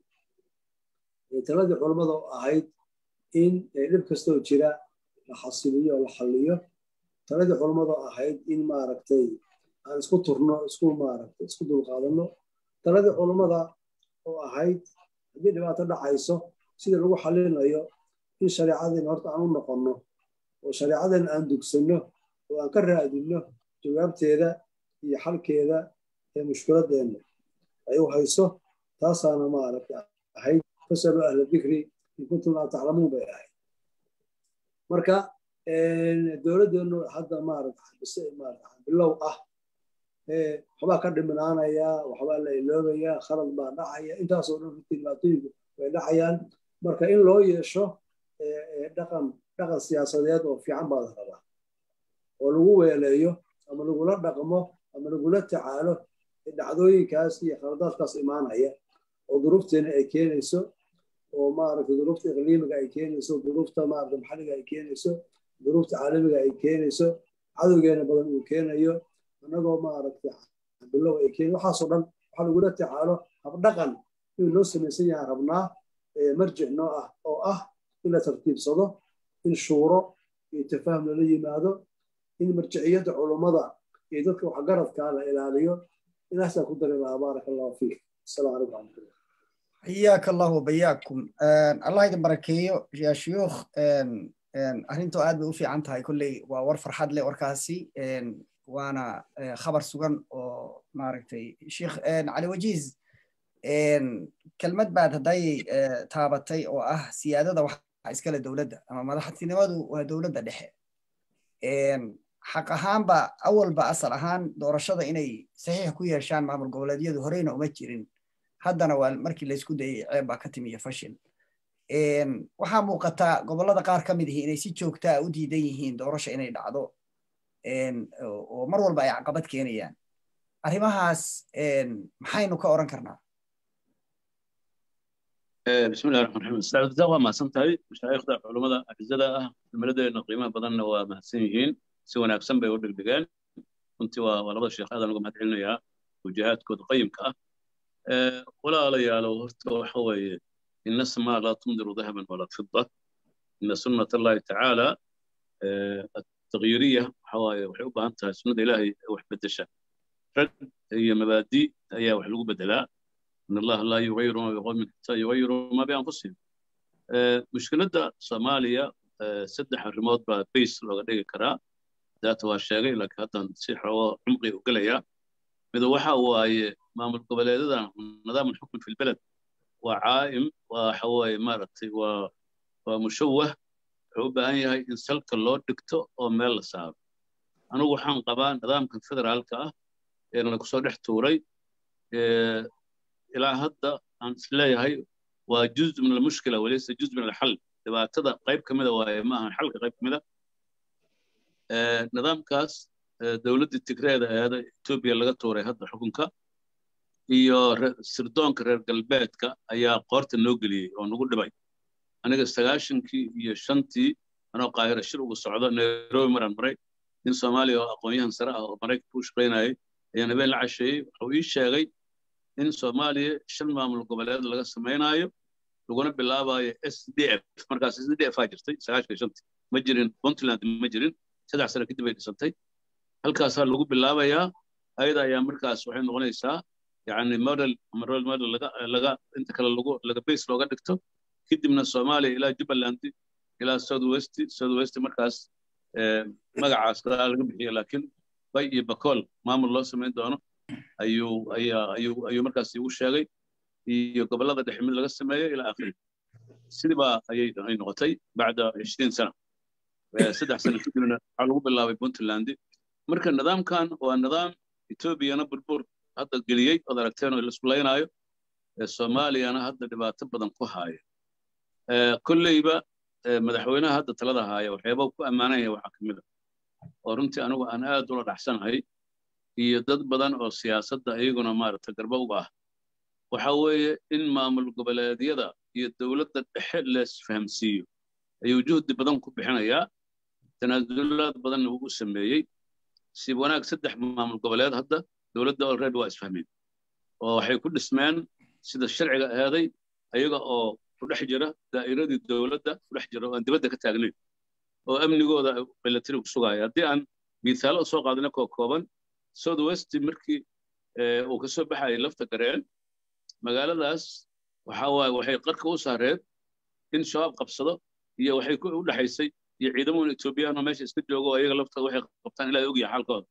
taladii culammada oo ahayd in dhib kastoo jira la xasiliyo oo la xalliyo taladii culammada oo ahayd in maaragtay aan isku turno isku maaragtay isku dulqaadanno taladii culammada oo ahayd haddii dhibaato dhacayso sida lagu xalinayo in shareecadeena horta aan u noqonno oo shareecadeena aan dugsanno oo aan ka raadinno jawaabteeda iyo xalkeeda ee mushkiladeenna ay u hayso taasaana maaragta ahayd fasaluu ahla dikri in kuntum laa taclamuun bay ahayd marka dowladdeennu hadda maaragta bilow ah waxbaa ka dhiminaanaya waxbaa la iloobayaa khalad baa dhacaya intaasoo dhan runtii dhibaatooyinku way dhacayaan marka in loo yeesho dhaqan dhaqan siyaasadeed oo fiican baa la rabaa oo lagu weeleeyo ama lagula dhaqmo ama lagula tacaalo dhacdooyinkaas iyo khaladaadkaas imaanaya oo duruufteena ay keenayso oo maaragta duruufta iqliimiga ay keenayso duruufta maaragta maxalliga ay keenayso duruufta caalamiga ay keenayso cadowgeena badan uu keenayo annagoo maaragta bilow ay keen waxaasoo dhan waxaa lagula tacaalo habdhaqan inuu noo samaysan yahay rabnaa marjic noo ah oo ah in la tartiibsado in shuuro iyo tafaahum lala yimaado in marjiciyadda culummada iyo dadka waxgaradkaa la ilaaliyo inaasaa ku dari lahaa baaraka allahu fiik asalaamu calaykum raxmatullah حياك الله وبياكم الله يدين بركيو يا شيوخ arrintu aad bay u fiican tahay kolley waa war farxad leh warkaasi waana khabar sugan oo maaragtay sheekh cali wajiiz kelmad baad hadday taabatay oo ah siyaadada wax iskale dowladda ama madaxtinimadu waa dowladda dhexe xaq ahaanba awalba asal ahaan doorashada inay saxiix ku yeeshaan maamul goboleedyadu horeyna uma jirin haddana waa markii laysku dayay ceeb baa ka timiya fashil waxaa muuqata gobollada qaar ka mid ihi inay si joogtaa u diidan yihiin doorasha inay dhacdo oo mar walba ay caqabad keenayaan arrimahaas maxaynu ka oran karnaa بسم الله الرحمن الرحيم استاذ ده ما سنتهي مشايخda culimada ajzada ah dowladeena qiimaha badanna waa mahadsan yihiin si wanaagsan bay u dhigdhigeen runtii waa labada sheekh aadan uga mahad celinayaa wajahaadkooda qayimka ah walaalayaalow horta waxa weeye ina samaa laa tumdiru dahaban walaa fida ina sunnat allahi tacaala التغييرية حواي waxay u baahan tahay sunnada ilaahay wax bedesha rag iyo mabaadi ayaa wax lagu bedelaa in allaha laa yugayiru ma biqowmin xataa yugayiru ma bianfusihim mushkiladda soomaaliya saddex arrimood baa bays looga dhigi karaa daata waa sheegay laakiin haddan si xoogo cumqi u gelayaa mid waxa waaye maamul goboleedadan nidaam alxukm fi lbeled waa caa'im waa waxa waaye maaragtay waa waa mushawah wuxuu u baahan yahay in salka loo dhigto oo meel la saaro anigu waxaan qabaa nidaamka federaalka ah ee lagu soo dhex tuuray ilaa hadda aan isleeyahay waa juz min almushkila walaysa juz min alxal dhibaatada qayb ka mida waaye ma ahan xalka qayb ka mida nidaamkaas dowladdii tigreeda eeda etoobiya laga tuuray hadda xukunka iyo sirdoonka reer galbeedka ayaa qoorta noo geliyey oo nagu dhibay aniga sagaashankii iyo shantii anoo qaahira shir ugu socdo nairobi maraan maray nin soomaaliya oo aqoon-yahan sare ah oo maraykanka u shaqaynayay ayaan habeen la casheeyey wuxuu ii sheegay in soomaaliya shan maamul goboleed laga samaynayo laguna bilaabayo s d f markaas s d f aa jirtay sagaashan iyo shantii ma jirin puntland ma jirin saddex sano kadib ay dhisantay halkaasaa lagu bilaabayaa ayada ayaa markaas waxay noqonaysaa yani model ama role model laga laga inta kale lagu laga base looga dhigto kadibna soomaaliya ilaa jubbaland ilaa south west south west markaas magacaas kadaa laga bixiyo laakiin bay iyo bakool maamul loo samayn doono ayuu ayaa ayuu ayuu markaas igu sheegay iyo gobollada dhexe mid laga sameeyo ilaa akhiri sidiibaa ayay ay noqotay bacda cishriin sana saddex sano kadibna waxaa lagu bilaabay puntland marka nidaamkan waa nidaam etoobiyana burbur hadda geliyey ood aragteen oo laisku laynaayo soomaaliyana hadda dhibaato badan ku haaya kolleyba madaxweynaha hadda talada haaya waxyaaba ku ammaanaya waxaa ka mid a oo runtii anigu aan aad ula dhaxsanahay iyo dad badan oo siyaasadda iyaguna maaragta garba uga ah waxa weeye in maamul goboleedyada iyo dowladda dhexe leesfahamsiiyo ayuu juhdi badan ku bixinayaa tanaasulaad badanna wuu u sameeyey si wanaag saddex maamul goboleed hadda dowladda already waa isfahmeen oo waxay ku dhismeen sida sharciga aheeday ayaga oo ku dhex jira daa'iradii dowladda ku dhex jira oo aan dibadda ka taagnayn oo amnigooda milatari ku sugaya haddii aan miisaalo soo qaadina koo kooban south west markii uu ka soo baxayay lafta gareen magaaladaas waxa waaye waxay qarka u saareed in shabaab qabsado iyo waxay u dhexaysay iyo ciidamada etoobiyaan oo meesha iska joogo oo ayaga laftooda waxay qabtaan ilaa ogyahay xaalkooda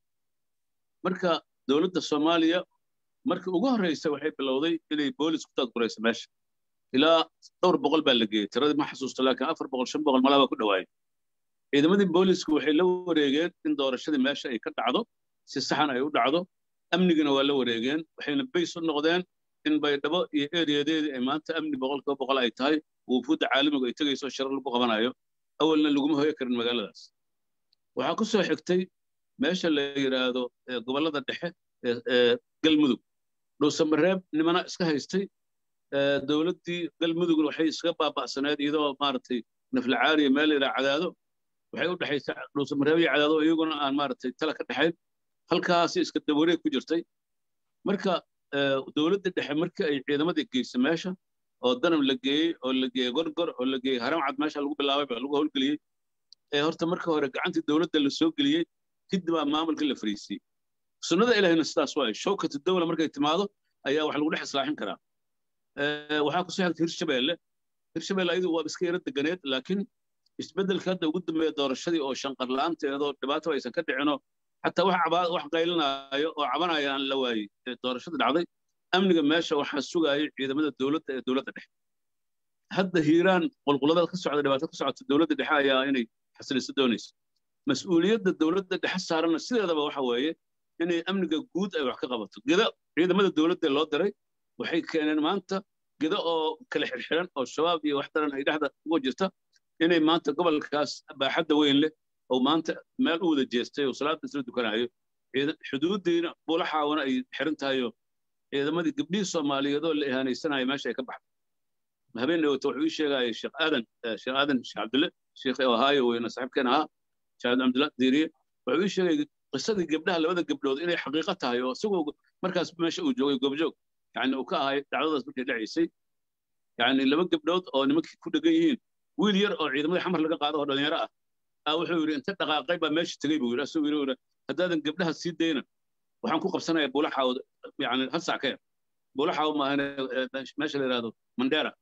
marka dowladda soomaaliya markii ugu horreysay waxay bilowday inay boolis ku taadgurayso meesha ilaa dhowr boqol baa la geeyey tiradii ma xasuusto laakiin afar boqol shan boqol malaa baa ku dhawaayay ciidamadii boolisku waxay la wareegeen in doorashadii meesha ay ka dhacdo si saxan ay u dhacdo amnigina waa la wareegeen waxayna bays u noqdeen in baydhabo iyo eriyadeedii ay maanta amni boqolkiiba boqol ay tahay wufuudda caalamigu ay tegayso shirar lagu qabanayo awalna laguma hoyo karin magaaladaas waxaa ku soo xigtay meesha la yidhaahdo gobollada dhexe ee galmudug dhuusamareeb nimana iska haystay dowladdii galmudugna waxay iskaga baaba'saneed iyadoo maaragtay naflacaariya meel yidhaa cadaado waxay u dhexaysay dhuusamareeb iyo cadaado iyaguna aan maaragtay tala ka dhexayn halkaasi iska dabareeg ku jirtay marka dowladda dhexe markii ay ciidamadii geysay meesha oo danab la geeyey oo la geeyey gorgor oo la geeyey haram cad meesha lagu bilaabay baa lagu howlgeliyey ee horta marka hore gacantii dowladda la soo geliyey kadib aa maamulka la fariisiyey sunnada ilaahayna sidaas waaye shawkatu dawla markay timaado ayaa wax lagu dhex islaaxin karaa waxaa kusoo xigtay hirshabeelle hirshabeelle ayadu waa iska yaro deganeed laakiin isbeddelka hadda ugu dambeeya doorashadii oo shanqar la'aanteedoo dhibaato aysan ka dhicinoo xataa wax wax qaylinaayo oo cabanaya aan la waayey doorashada dhacday amniga meesha waxaa sugayay ciidamada dowladda ee dowladda dhexe hadda hiiraan qulquladada ka socda dhibaato ka socota dowladda dhexe ayaa inay xasiliso doonaysa mas-uuliyadda dowladda dhexe saaranna sideedaba waxa weeye inay amniga guud ay wax ka qabato geda ciidamada dowladda loo diray waxay keeneen maanta geda oo kala xirxiran oo shabaab iyo wax daran ay dhexda uga jirta inay maanta gobolkaas baaxadda weyn leh oo maanta meel u wada jeestay oo salaada isla dukanayo xuduuddiina buulaxaawna ay xiran tahayo ciidamadii gabdhihii soomaaliyeed oo la ihaanaysanayo meesha ay ka baxday habeen dhawata wuxuu ii sheegaya sheekh aadan sheekh aadan sheekh cabdille sheekh ohaayo weyna saaxiibkeen ahaa sheekh cabdilla diiriye wuxuu ii sheegay qisadii gabdhaha labada gabdhood inay xaqiiqo tahay oo isagoo markaas meesha uu joogay goobjoog yani uu ka ahay dhacdadaas markay dhacaysay yani laba gabdhood oo nimankii ku dhegan yihiin wiil yar oo ciidamadii xamar laga qaado oo dhalinyaro ah aa wuxuu yidhi inta dhaqaaqay baa meesha tegey buu yidhi asagoo yidhi haddaadan gabdhaha sii dayna waxaan ku qabsanayaa buulaxaawd yani hal sac ka yar buulaxaaw maahane meesha la yidhahdo mandera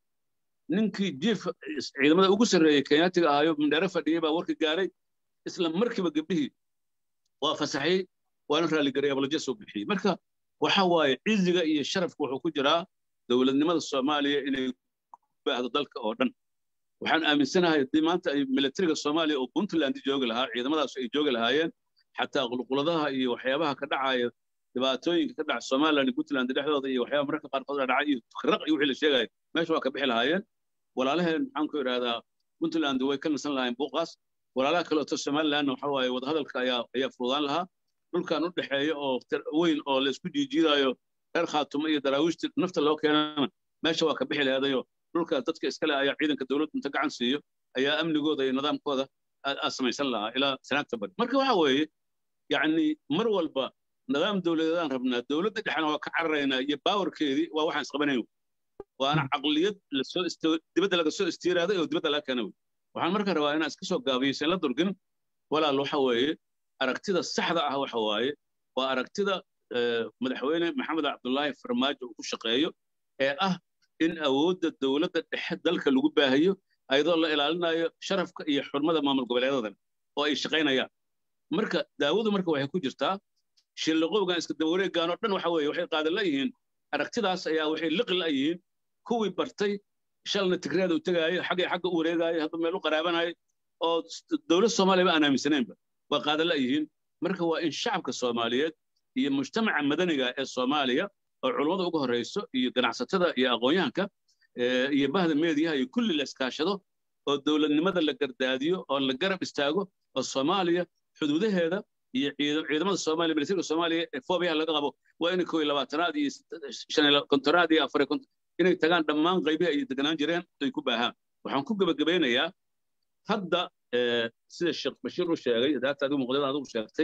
ninkii jiif ciidamada ugu sarreeyey kenyaatiga ahaayo mandera fadhiyey baa warka gaaray isla markiiba gabdhihii waa fasaxay waana raaligaray abalaja soo bixiyey marka waxa waaye ciziga iyo sharafka wuxuu ku jiraa dowladnimada soomaaliya inay baahdo dalka oo dhan waxaan aaminsanahay haddii maanta ay militariga soomaaliya oo puntland joogi lahaa ciidamadaas ay joogi lahaayeen xataa qulquladaha iyo waxyaabaha ka dhacaya dhibaatooyinka ka dhaca somaliland iyo puntland dhexdooda iyo waxyaabaha mararka qaarkood dhacay iyo raq iyo wixii la sheegaya meesha waa ka bixi lahaayeen walaalaheen maxaan ku idhahdaa puntland way ka nasan lahaayeen buuqaas walaalaha kaleeto somalilandna waxa waaye wadahadalka ayaa ayaa fududaan lahaa dhulkan u dhexeeya oo weyn oo laysku jiijiidayo reer khaatumo iyo daraawiishta nafta loo keenana meesha waa ka bixi lahadayo dhulkaas dadka iskale ayaa ciidanka dowladda inta gacan siiyo ayaa amnigooda iyo nidaamkooda aa samaysan lahaa ilaa sanaagta bari marka waxa weeye yacni mar walba nidaam dowladeedaan rabnaa dowladda dhexena waa ka cararaynaa iyo baawarkeedii waa waxaan isqabanayn waana caqliyad lasoo dibadda laga soo istiiraaday oo dibadda laga keena wey waxaan marka rabaa inaan iska soo gaabiyeysan la durgin walaal waxa weeye aragtida saxda ah waxa waaye waa aragtida madaxweyne maxamed cabdullaahi farmaajo uu ku shaqeeyo ee ah in awoodda dowladda dhexe dalka lagu baahayo ayadoo la ilaalinayo sharafka iyo xurmada maamul goboleedadan oo ay shaqaynayaan marka daawadu marka waxay ku jirtaa shilliqowgan iska dabawareegaan oo dhan waxa weeye waxay qaadan layihiin aragtidaas ayaa waxay liqi layihiin kuwii bartay shalna tigreeda u tegaayo xaggay xagga u wareegaayo hadda meel u qaraabanayo oo dowlad soomaaliya ba aan aaminsanaynba waa qaadan layihiin marka waa in shacabka soomaaliyeed iyo mujtamaca madaniga ee soomaaliya oo culummada uga horreyso iyo ganacsatada iyo aqoonyahanka iyo bahda meediyaha iyo kulli la iskaashado oo dowladnimada la gardaadiyo oo la garab istaago oo soomaaliya xuduudaheeda iyo ciidamada soomaaliya militariga soomaaliya ee foobiyaha laga qabo waa inay koo iyo labaatanaad iyo shan iyo kontonaad iyo afar inay tagaan dhammaan qaybihi ay deganaan jireen ay ku baahaan waxaan ku gebagabaynayaa hadda sida sheekh bashiir u sheegay daata adigu muqdada adigu sheegtay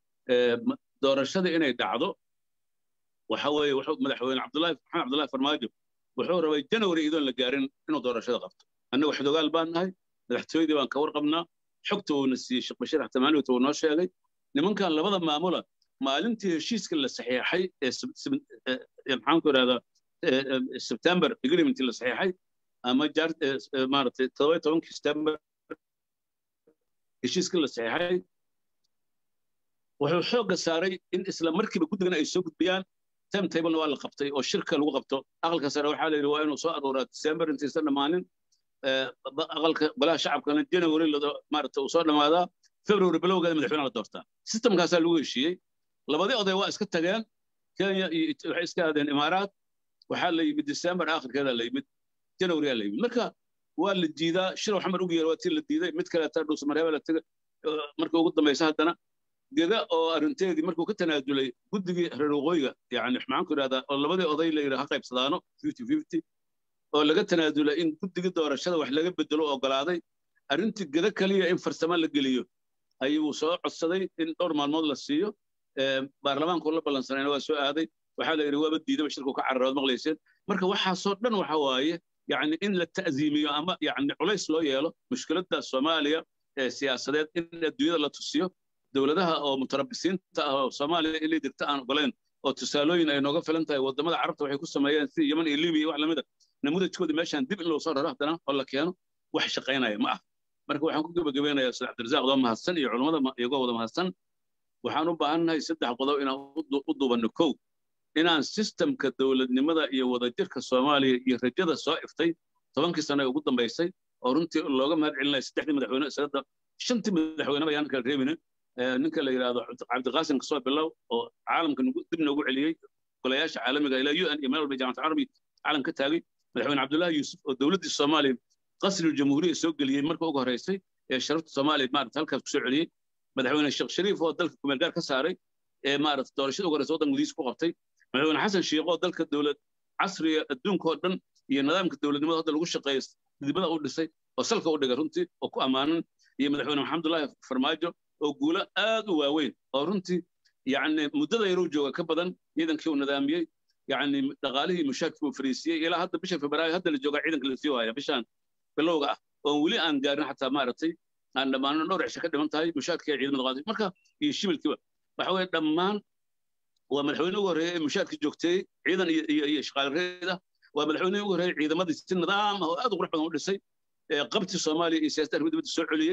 doorashada inay dhacdo waxa weeye wuxuu madaxweyne cabdullaahi maxamed cabdullaahi farmaajo wuxuu rabay janawari idoon la gaarin inuu doorashada qabto annagu xodogaal baan nahay madaxtooyadii baan ka warqabnaa xogta uuna siiyey sheekh bashiir xatamaaniwta uu noo sheegay nimankan labada maamula maalintii heshiiska la saxiixay ee maxaan ku idhahdaa sebtember agreementii la saxiixay ama maaragtay todoba tobankii september heshiiska la saxiixay wuxuu xoogga saaray in isla markiiba guddigana ay soo gudbiyaan time tablena waa la qabtay oo shirka lagu qabto aqalka sare waxaa la yidhi waa inuu soo aruuraa december intaysan dhammaanin aqalka golaha shacabkana january maaragtay uu soo dhammaadaa february bilowgeeda madaxweyne la doortaa systemkaasaa lagu heshiiyey labadii oday waa iska tageen kenya iyo waxay iska aadeen imaaraat waxaa la yimid december aakhirkeeda la yimid januaryaa la yimid marka waa la diidaa shirow xamar ugu yeer waa tii la diiday mid kaleeta dhuusamareeba la tegay marka ugu dambaysa haddana geda oo arrinteedii markuu ka tanaadulay guddigii reer waqooyiga yani maxaan ku idhahdaa oo labadii oday la yidhi ha qaybsadaano fifty fifty oo laga tanaadulay in guddigii doorashada wax laga bedelo ogolaaday arrintii geda kaliya in farsamo la geliyo ayuu soo codsaday in dhowr maalmood la siiyo baarlamaanku la ballansanayna waa soo aaday waxaa la yidhi waaba diidaba shirku ka cararood maqlayseen marka waxaasoo dhan waxa waaye yani in la ta'ziimiyo ama yani culays loo yeelo mushkiladda soomaaliya ee siyaasadeed in adduunyada la tusiyo dowladaha oo mutarabisiinta ah oo soomaaliya inay dirta aan ogolayn oo tusaalooyin ay nooga filan tahay waddamada carabta waxay ku sameeyeen sida yeman iyo libiya wax lamida namudajkoodii meeshaan dib in loo soo raro haddana oo la keeno wax shaqaynaya ma ah marka waxaan ku gebagabeynayaa sida cabdirasaaq doo mahadsan iyo culummada iyagoo wada mahadsan waxaan u baahannahay saddex qodob inaan u duubanno kow inaan sistemka dowladnimada iyo wadajirka soomaaliya iyo rajada soo iftay tobankii sano ee ugu dambaysay oo runtii looga mahad celinaya saddexdii madaxweyne isagada shantii madaxweyneba ayaan kala reebinin ninka la yidhaahdo cabdiqaasim kasoo bilow oo caalamka dib noogu celiyey golayaasha caalamiga ilaa u n iyo meel walba jaamacad carabi caalam ka taagay madaxweyne cabdullaahi yuusuf oo dowladdii soomaaliya qasri jamhuuriya soo geliyey marka ugu horreysay ee sharafta soomaaliya maarata halkaas kusoo celiyey madaxweyne sheekh shariif oo dalka kumeelgaar ka saaray ee maarata doorashada ugu horreysa waddan gudihiisa ku qabtay madaxweyne xasan sheekh oo dalka dowlad casriga adduunka oo dhan iyo nidaamka dowladnimada hadda lagu shaqeeyo dibada u dhisay oo salka u dhigay runtii oo ku ammaanan iyo madaxweyne maxamedullaahi farmaajo oo guulo aad u waaweyn oo runtii yacni muddada yaruu jooga ka badan ciidankii uu nidaamiyey yacni dhaqaalihii mushaarkii uu fariisiyey ilaa hadda bisha febraayo hadda la joogaa ciidanka la sii waaya bishaan bilowga ah oon weli aan gaarin xataa maaragtay aan dhammaano dhowr cisho ka dhiman tahay mushaarkii ciidamada qaaday marka iyo shibilkiiba waxa weeye dhammaan waa madaxweyne ugu horreeya ee mushaarkii joogteeyey ciidan iyo iyo iyo shaqaalareed ah waa madaxweyne ugu horreeyay ciidamadii si nidaam ah oo aad u qurux badan u dhisay qabti soomaaliya iyo siyaasadda arrimaha dibadda soo celiyey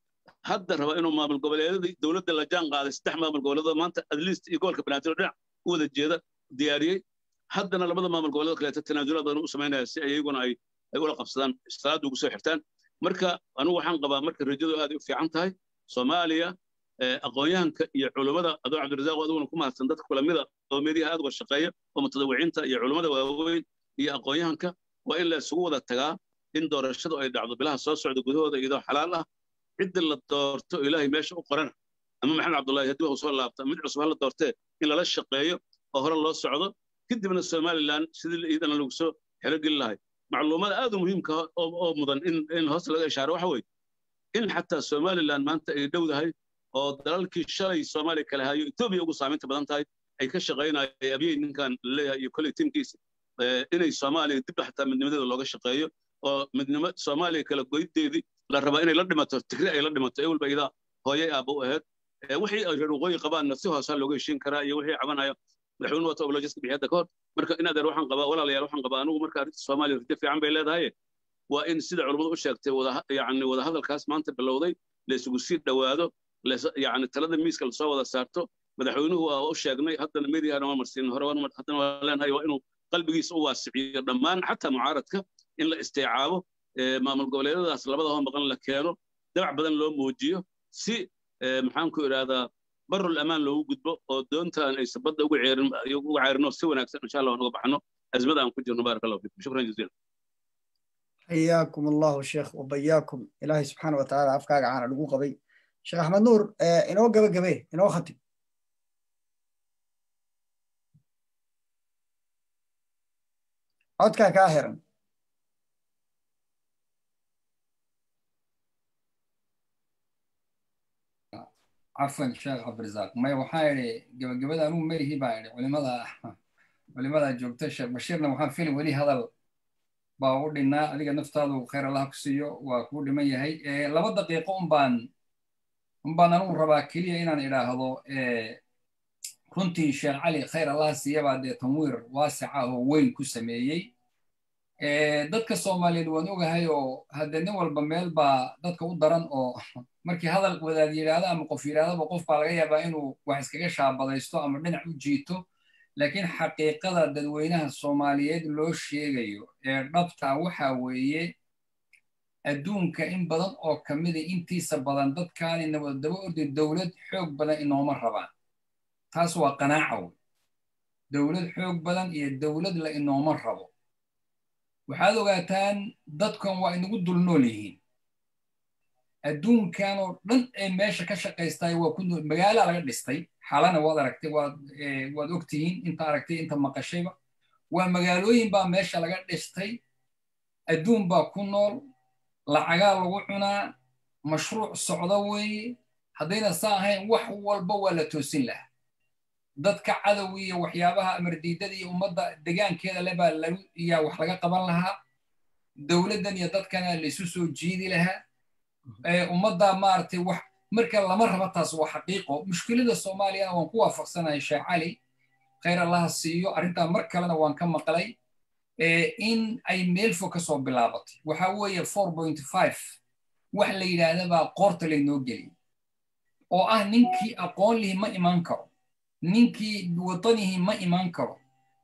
hadda raba inuu maamul goboleedyadii dowladda la jaan qaaday saddex maamul goboleedoo maanta adliist iyo gobolka banaadir dhinac u wada jeeda diyaariyey haddana labada maamul goboleed kaleeto tanaasulaad badan u samaynaya si ayaguna ay ay ula qabsadaan salaadda ugu soo xirtaan marka anigu waxaan qabaa marka rajadu aad u fiican tahay soomaaliya aqoonyahanka iyo culummada adoo cabdirasaaq adiguna ku mahadsan dadka kulamida oo meediyaha aad uga shaqeeya oo mutadawiciinta iyo culummada waaweyn iyo aqoonyahanka waa in la isugu wada tagaa in doorashadu ay dhacdo bilaha soo socda gudahooda iyadoo xalaal ah cidda la doorto ilaahay meesha u qorana ama maxamed cabdullaahi haddii uu soo laabta mid cusub hala doortee in lala shaqeeyo oo hore loo socdo kadibna somalilan sidii iidana lagu soo xelogeli lahay macluumada aad u muhiimka oo mudan in hoos laga ishaaro waxa weeye in xataa somalilan maanta ay dhowdahay oo dalalkii shalay soomaaliya kale hayo etoobiya ugu saamaynta badan tahay ay ka shaqaynayay abyey ninkan laleeyahay iyo kolley tiimkiisa inay soomaaliya dib xataa midnimadeeda looga shaqeeyo oo midnimo soomaaliya kala goydeedii la rabaa inay la dhimato tigre ay la dhimato ee walba idaa hooyay aabba u ahayd wixii ay reer waqooyi qabaanna si hoosaa looga heshiin karaa iyo wixii cabanayo madaxweyne wata obolojiska bixiyadda ka hor marka in adeer waxaan qabaa walaalayaal waxaan qabaa anigu marka arrinta soomaaliya rajo fiican bay leedahay waa in sida culummadu u sheegtay wada yacni wada hadalkaas maanta bilowday la isugu sii dhowaado yacni talada miiska lasoo wada saarto madaxweynuhu waa u sheegnay haddana meediyaana waa marsiin hore haddana waa leenahay waa inuu qalbigiisa u waasiciyo dhammaan xataa mucaaradka in la istiicaabo maamul goboleedyadaas labada hoo maqan la keeno dabac badan loo muujiyo si maxaan ku idhaahdaa barul amaan loogu gudbo oo doontaan aysan badda uga ceerin uga ceerino si wanaagsan insha allah uga baxno azmada aan ku jirno baaraka allahu fiikum shukran jaziila حياكم الله شيخ وبياكم إلهي سبحانه وتعالى أفكار عن لقو قبي شيخ أحمد نور إنه قبي قبي إنه ختم عدك كاهرا عفوا شيخ عبد الرزاق ما وحايري قبل قبل أنو ما هي بايري ولماذا ولماذا جوبت الشيخ بشيرنا وحان فيلم ولي هذا baa u dhinnaa adiga naftaadu khayr allah ku siiyo waa kuu dhiman yahay laba daqiiqo unbaan unbaan anugu rabaa keliya inaan idhaahdo runtii sheekh cali khayr allah siiyabaa dee tanwiir waasica oo weyn ku sameeyey dadka soomaaliyeed waan ogahay oo hadde nin walba meel baa dadka u daran oo markii hadal wadaad yidhaahdo ama qof yidhahdaba qof baa laga yaabaa inuu wax iskaga shaabadaysto ama dhinac u jiito laakiin xaqiiqada dadweynaha soomaaliyeed loo sheegayo ee dhabtaa waxa weeye adduunka in badan oo ka mida intiisa badan dadkaanina wada daba orday dowlad xoog badan inooma rabaan taas waa qanaaca wey dowlad xoog badan iyo dowlad la inooma rabo waxaad ogaataan dadkan waa inagu dul nool yihiin adduunkan oo dhan ee meesha ka shaqaystay waa ku nool magaala laga dhistay xalana waad aragtay waad waad ogtihiin inta aragtay inta maqashayba waa magaalooyin baa meesha laga dhistay adduun baa ku nool lacagaa lagu cunaa mashruuc socda weeye haddayna saa ahayn wax walba waa la toosin lahaa dadka cadow iyo waxyaabaha amardiidada iyo ummadda degaankeeda le baa lagu yaa wax laga qaban lahaa dowladdan iyo dadkana laisu soo jiidi lahaa ummadda maaragtay wax marka lama raba taas waa xaqiiqo mushkilada soomaaliyana waan ku waafaqsanahay sheekh cali khayr allaha siiyo arrintaa mar kalena waan ka maqlay in ay meel fog ka soo bilaabatay waxa weeye four point five wax la yidhaahda baa qoorta laynoo geliyay oo ah ninkii aqoon lihi ma imaan karo ninkii wadanihii ma imaan karo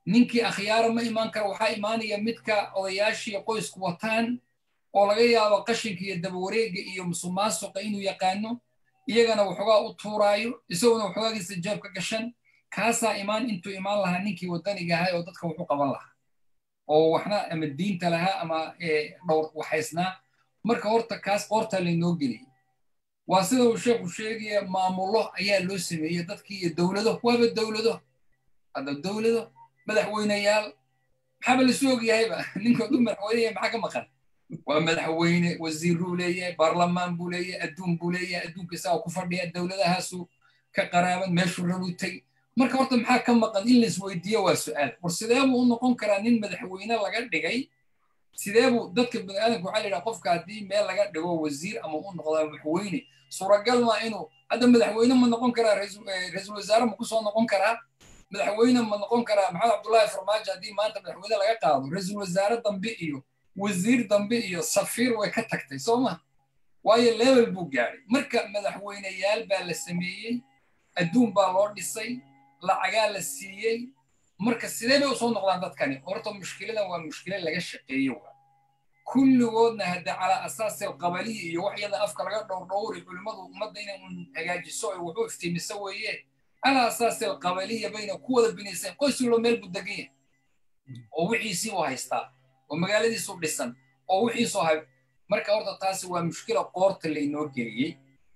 ninkii akhyaara ma imaan kara waxaa imaanaya midka odayaashii qoysku wataan oo laga yaabo qashinka iyo dabawareega iyo musuqmaasuqa inuu yaqaano iyagana waxoogaa u tuuraayo isaguna waxoogagiisa jeebka gashan kaasaa imaan intuu imaan lahaa ninkii wadaniga ahay oo dadka wuxu qaban lahaa oo waxna ama diinta lahaa ama dhowr waxaysnaa marka horta kaas qoortaa laynoo geliyay waa sida uu sheekhu sheegaya maamullo ayaa loo sameeyey dadkii iyo dowlado waaba dowlado hadda dowlado madaxweyneyaal maxaaba lasu ogyahayba ninkoodu madaxweyneya maxaa ka maqan waa madaxweyne wasiiruu leeyahay baarlamaan buu leeyahay adduun buu leeyahay adduunka isagaa ku fadhiya dowladahaasu ka qaraaban meeshuu rabutay marka horta maxaa ka maqan in laisweydiiyo waa su'aal war sidee buu u noqon karaa nin madaxweyne laga dhigay sidee buu dadka baniaadamka waxaa la yidhaha qofka haddii meel laga dhigo wasiir ama u noqdaa madaxweyne suuragal maa inuu hadda madaxweyne ma noqon karaa ra-iisul wasaare ma kusoo noqon karaa madaxweyne ma noqon karaa maxamed cabdullaahi farmaajo haddii maanta madaxweyne laga qaado ra-iisul wasaare dambe iyo wasiir dambe iyo safiir way ka tagtay soo ma waayo level buu gaadhay marka madaxweyneyaal baa la sameeyey adduun baa loo dhisay lacagaa la siiyey marka sidee bay usoo noqdaan dadkani horta mushkiladan waa mushkila laga shaqeeye waa kulligoodna hadda calaa asaasi alqabaliyi iyo wax yada afka laga dhowrdhowri culimmadu ummadda inay un hagaajiso ay wuxuu iftiimiso weeye calaa asaasi alqabaliya bayna ku wada binayseen qoys walba meel buu degan yahay oo wixiisii u haystaa oo magaaladiisu dhisan oo wixiisu hay marka horta taasi waa mushkila qoorta laynoo geliyey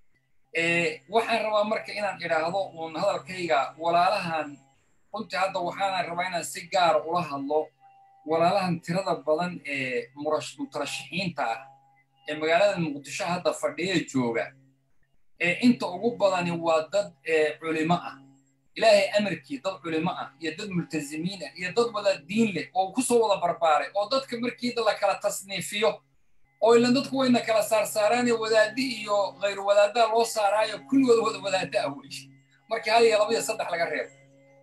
waxaan rabaa marka inaan idhaahdo uun hadalkayga walaalahan runtii hadda waxaana rabaa inaan si gaara ula hadlo walaalahan tirada badan ee mutarashixiinta ah ee magaalada muqdisho hadda fadhiya jooga ee inta ugu badani waa dad culimo ah ilaahay amarkii dad culimo ah iyo dad multazimiin ah iyo dad wada diin leh oo kusoo wada barbaaray oo dadka markiida la kala tasniifiyo oo ilan dadku wayna kala saarsaaraanee wadaadi iyo khayr wadaaddaa loo saaraayo kulligood wada wadaadda ah wey markii hal iyo laba iyo saddex laga reebo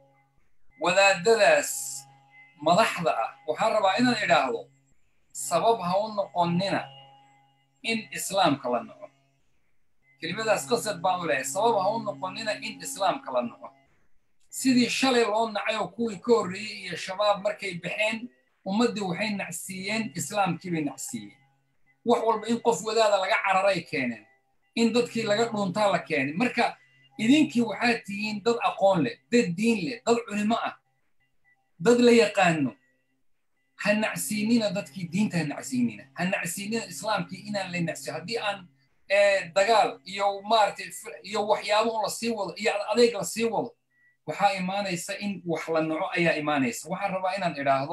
wadaadadaas madaxda ah waxaan rabaa inaan idhaahdo sabab ha u noqonnina in islaamka la noco kelimadaas qasad baan u lehay sabab ha u noqonnina in islaamka la noco sidii shalay loo nacay oo kuwii ka horreeyey iyo shabaab markay baxeen ummaddii waxay nacsiiyeen islaamkii bay nacsiiyeen wax walba in qof wadaada laga cararay keeneen in dadkii laga dhuuntaa la keenay marka idinkii waxaad tihiin dad aqoon leh dad diin leh dad culimo ah dad la yaqaano ha nacsiinina dadkii diinta ha nacsiinina ha nacsiinina islaamkii inaan la nacsiyo haddii aan dagaal iyo maaragtay iyo waxyaabo un la sii wado iyo adeeg la sii wado waxaa imaanaysa in wax la naco ayaa imaanaysa waxaan rabaa inaan idhaahdo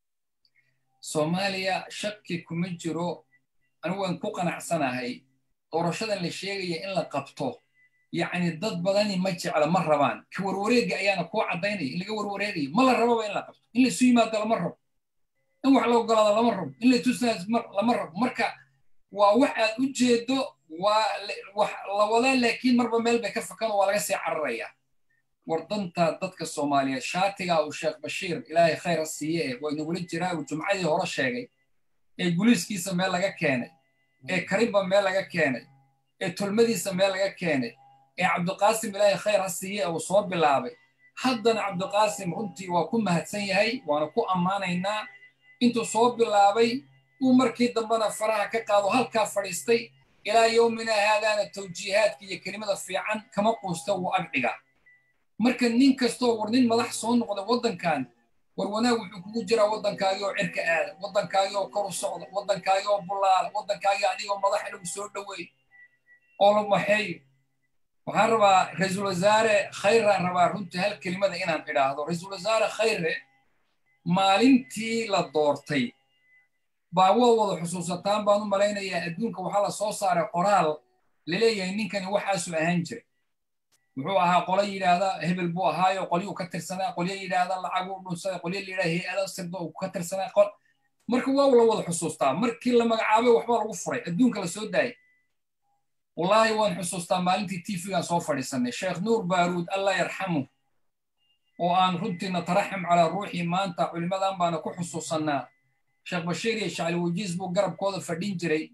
soomaaliya shaki kuma jiro anigu waan ku qanacsanahay doorashadan la sheegaya in la qabto yacni dad badani ma jecla ma rabaan ka warwareega ayaana kuu caddaynaya in laga warwareegayo ma la rababa in la qabto in laisu yimaado lama rabo in wax la ogolaado lama rabo in latusnaa lama rabo marka waa wax aad u jeedo waa wax la wadaa laakiin marba meel bay ka fakano waa laga sii cararayaa war danta dadka soomaaliyeed shaatigaa uu sheekh bashiir ilaahay khayr ha siiye eh waa inagula jiraa uu jumcadii hore sheegay ee guliiskiisa meel laga keenay ee karimba meel laga keenay ee tolmadiisa meel laga keenay ee cabdiqaasim ilaahay khayr ha siiye uu soo bilaabay haddana cabdiqaasim runtii waa ku mahadsan yahay waana ku ammaanaynaa intuu soo bilaabay uu markii dambena faraha ka qaado halkaa fadhiistay ilaa yowmina haadaana tawjiihaadka iyo kelimada fiican kama quusta wuu agdhigaa marka nin kastoo war nin madax soo noqda waddankan war wanaag wuxuu kugu jiraa waddankaagii oo cirka aada waddankaagii oo kor u socda waddankaagii oo bulaala waddankaagii adigoo madaxa lagu soo dhoweey oo la maxeeyo waxaan rabaa ra-iisul wasaare khayraan rabaa runtii hal kelimada inaan idhaahdo ra-iisul wasaare khayre maalintii la doortay baa waa wada xusuusataan baan u malaynayaa adduunka waxaa la soo saaray qoraal laleeyahay ninkani waxaasuu ahaan jiray muxuu ahaa qolo yidhaahda hebel buu ahaayo qolyuu ka tirsanaa qolyo yidhaahda lacaguu dhunsaday qolyo layidhahda hay-ada sirda uu ka tirsanaa qol marka waa la wada xusuustaa markii la magacaabay waxbaa lagu furay adduunka la soo daayay wallaahi waan xusuustaa maalintii tv-gaan soo fadhiisanay sheekh nuur baaruud allah yarxamu oo aan runtii nataraxam calaa ruuxii maanta culimadan baana ku xusuusannaa sheekh bashiir iyo shacli wajiis buu garabkooda fadhin jiray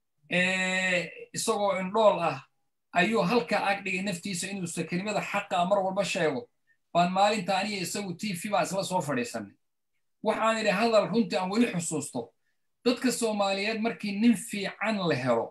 isagoo indhool ah ayuu halkaa ag dhigay naftiisa inuusa kelimada xaqa mar walba sheego baan maalinta aniga isagu t v baan isla soo fadhiisanay waxaan idhi hadal runtii aan weli xusuusto dadka soomaaliyeed markii nin fiican la helo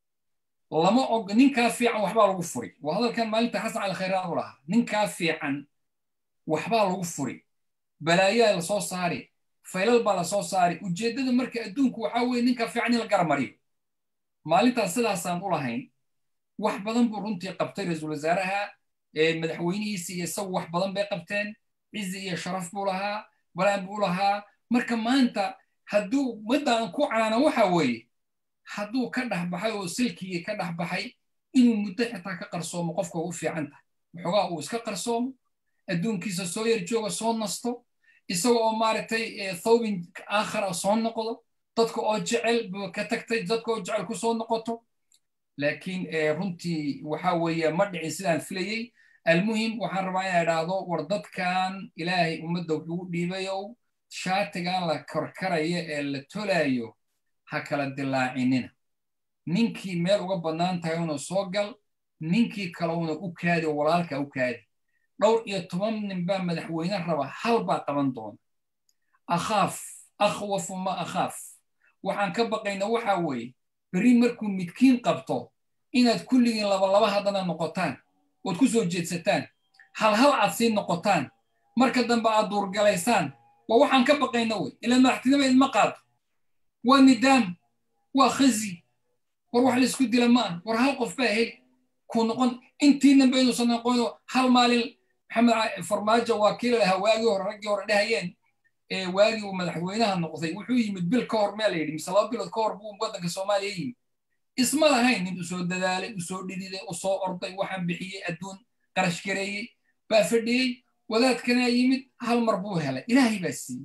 lama og ninkaa fiican waxbaa lagu furi waa hadalkan maalinta xasan cali khayraan u lahaa ninkaa fiican waxbaa lagu furi balaayaa la soo saari faylal baa la soo saari ujeeddada marka adduunku waxaa weeye ninkaa fiican in la garamariyo maalintaas sidaasaan u lahayn wax badan buu runtii qabtay ra-iisul wasaaraha madaxweynihiisi iyo isagu wax badan bay qabteen cizi iyo sharaf buu lahaa balaan buu lahaa marka maanta hadduu maddaan ku canaana waxa weeye hadduu ka dhex baxay oo silkigii ka dhex baxay inuu muddo xitaa ka qarsoomo qofka u fiican tahay waxoogaa uu iska qarsoomo adduunkiisa soo yar jooga soo nasto isaga oo maaragtay thawbin aakhara soo noqdo dadka oo jecel buu ka tagtay dadka oo jecel ku soo noqoto laakiin runtii waxa weeye ma dhicin sidaan filayey almuhim waxaan rabaa inaa idhaahdo war dadkan ilaahay ummadda wuxuu u dhiibayow shaatigan la korkaraya ee la tolaayo ha kala dilaacinina ninkii meel uga bannaan tahay una soo gal ninkii kale una u kaadi oo walaalka u kaadi dhowr iyo toban nin baa madaxweyne raba hal baa qaban doona akhaaf akhwafu ma akhaaf waxaan ka baqayna waxa weeye beri markuu midkiin qabto inaad kulligiin labalaba haddana noqotaan ood ku soo jeedsataan hal hal aad sii noqotaan marka dambe aad duurgalaysaan waa waxaan ka baqayna wey ilaa madaxtinima idma qaado waa nidaam waa khazi war wax laysku dila ma ah war hal qof baa heli kuu noqon intiinanba inuusan noqono hal maalin maxamed farmaajo waa kii lalahaa waagii hore raggii hore dhehayeen waagii uu madaxweynaha noqday wuxuu yimid bil ka hor mea la yidhi mise laba bilood ka hor buu waddanka soomaaliya yimid isma lahayn nin usoo dadaalay usoo dhididay usoo orday waxaan bixiyey adduun qarash gareeyey baa fadhiyey wadaadkana yimid hal mar buu helay ilaahay baa siiyey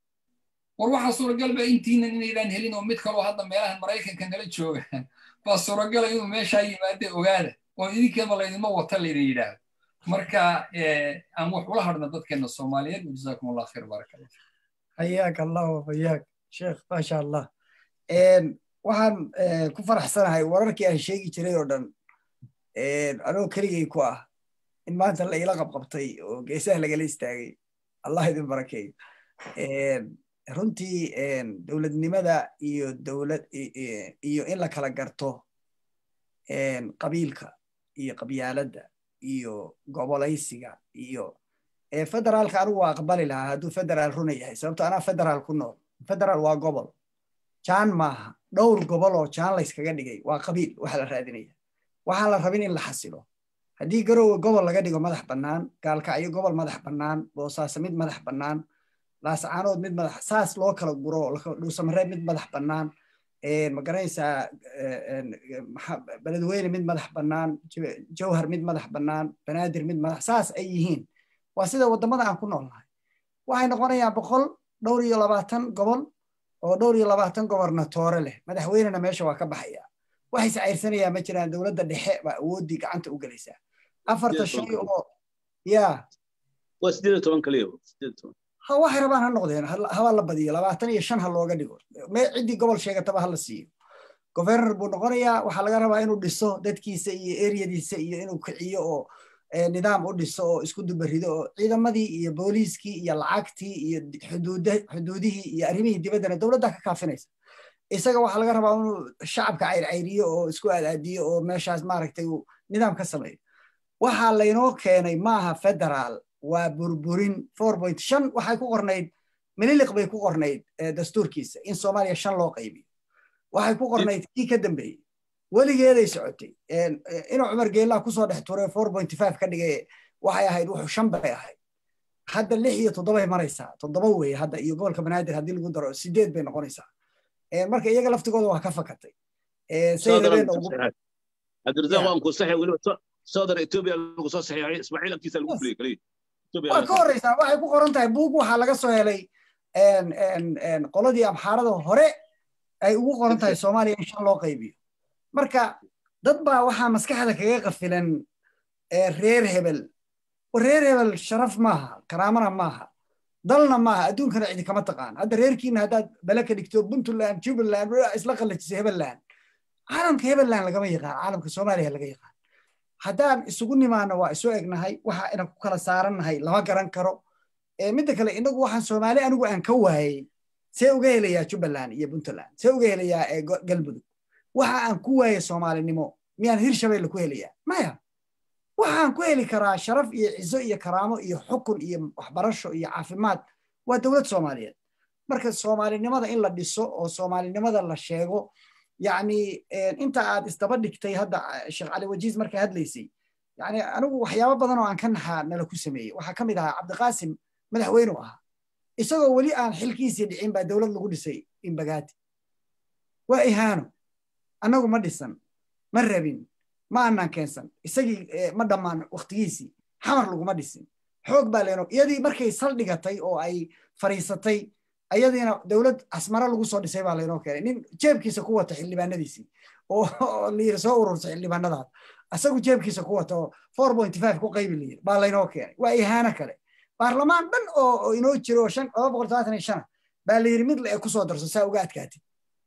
war waxaa suuragal ba intiinan inaydaan helin oo mid kaloo hadda meelahan maraykanka nala jooga baa suuragala inuu meeshaa yimaade ogaada oo idinkeeba laydinma wata laydin yidhaahdo marka aan wax ula hadhna dadkeena soomaaliyeed wajazaakum allah khayr baaraka allah حياك الله وحياك شيخ ما شاء الله waxaan ku faraxsanahay wararkii aan sheegi jiray oo dhan anoo keligay ku ah in maanta la ila qabqabtay oo geesaha lagala istaagay allah idin barakeeyo runtii dowladnimada iyo dowlad iyo in la kala garto qabiilka iyo qabyaaladda iyo gobolaysiga iyo federaalka anigu waa aqbali lahaa hadduu federaal runa yahay sababto anaa federaal ku nool federaal waa gobol jaan maaha dhowr gobol oo jaan layskaga dhigay waa qabiil waxa la raadinaya waxaan la rabin in la xasilo haddii garowe gobol laga dhigo madax bannaan gaalkacyo gobol madax bannaan boosaaso mid madax bannaan laascaanood mid madax saas loo kala guro dhuusamareeb mid madax bannaan magaranaysaa beledweyne mid madax bannaan jawhar mid madax bannaan banaadir mid madax saas ay yihiin waa sida waddamada aan ku noolnahay waxay noqonayaan boqol dhowr iyo labaatan gobol oo dhowr iyo labaatan gobernatoore leh madaxweynena meesha waa ka baxaya waxay sacayrsanayaan ma jiraan dowladda dhexe baa awooddii gacanta u gelaysaa afarta shay oo ya waa sideed toban kaliya ha waxay rabaan ha noqdeen haba la badiyo labaatan iyo shan ha looga dhigo ciddii gobol sheegataba ha la siiyo governor buu noqonayaa waxaa laga rabaa inuu dhiso dadkiisa iyo eriyadiisa iyo inuu kiciyo oo nidaam u dhiso oo isku dubarido oo ciidamadii iyo booliiskii iyo lacagtii iyo xuduudihii iyo arrimihii dibaddana dowladda ka kaafinaysa isaga waxaa laga rabaa inuu shacabka cayrcayriyo oo isku aadaadiyo oo meeshaas maaragtay uu nidaam ka sameeyo waxaa laynoo keenay maaha federaal waa burburin four point shan waxay ku qornayd mililiq bay ku qornayd dastuurkiisa in soomaaliya shan loo qaybiyo waxay ku qornayd kii ka dambeeyey weligeeday socotay inuu cumar geellaa kusoo dhex turay four point five ka dhigay waxay ahayd wuxuu shan bay ahayd hadda lix iyo toddobay maraysaa toddoba weeye hadda iyo gobolka banaadir haddii lagu daro sideed bay noqonaysaa marka iyaga laftigooda waa ka fakatay cabdirasaaq waan ku saxay weliba soodar etoobiya lagu soo saxiixay ismaaciil agtiisa lagu fuliyey kaliya waa ka horreysaa waxay ku qoran tahay buug waxaa laga soo helay qoladii amxaarada hore ay ugu qoran tahay soomaaliya in shan loo qaybiyo marka dad baa waxaa maskaxda kaga qafilan reer hebel reer hebel sharaf maaha karaamana maaha dalna maaha adduunkana cidi kama taqaan hadda reerkiina haddaad bale ka dhigto puntland jubbaland isla qallajisa hebeland caalamka hebeland lagama yaqaan caalamka soomaaliya laga yaqaan haddaan isugu nimaano waa isu egnahay waxa inan ku kala saarannahay lama garan karo midda kale inagu waxaan soomaali anigu aan ka waayey see uga helayaa jubbaland iyo puntland see uga helayaa galmudug waxa aan ku waayey soomaalinimo miyaan hirshabelle ku helayaa maya waxaan ku heli karaa sharaf iyo cizo iyo karaamo iyo xukun iyo waxbarasho iyo caafimaad waa dowlad soomaaliyeed marka soomaalinimada in la dhiso oo soomaalinimada la sheego yani inta aad isdaba dhigtay hadda sheekh cali wajiis markay hadlaysay yani anigu waxyaabo badan oo aan ka naxaa nala ku sameeyey waxaa ka mid ahaa cabdiqaasim madaxweyneu ahaa isagoo weli aan xilkiisii dhicin baa dowlad lagu dhisay imbagaati waa ihaano annagu ma dhisan ma rabin ma anaan keensan isagii ma dhammaan waktigiisii xamar laguma dhisin xoog baa leeno iyadii markay saldhigatay oo ay fariisatay ayadiina dowlad asmara lagu soo dhisay baa laynoo keenay nin jeebkiisa ku wata xildhibaanadiisii oo layiri soo urursa xildhibaanadaas asagu jeebkiisa ku wata oo four point five ku qaybi layiri baa laynoo keenay waa ihaano kale baarlamaan dhan oo inoo jiro oo shan laba boqol todobaatan iyo shana baa layiri mid le kusoo darso saa uga adkaatid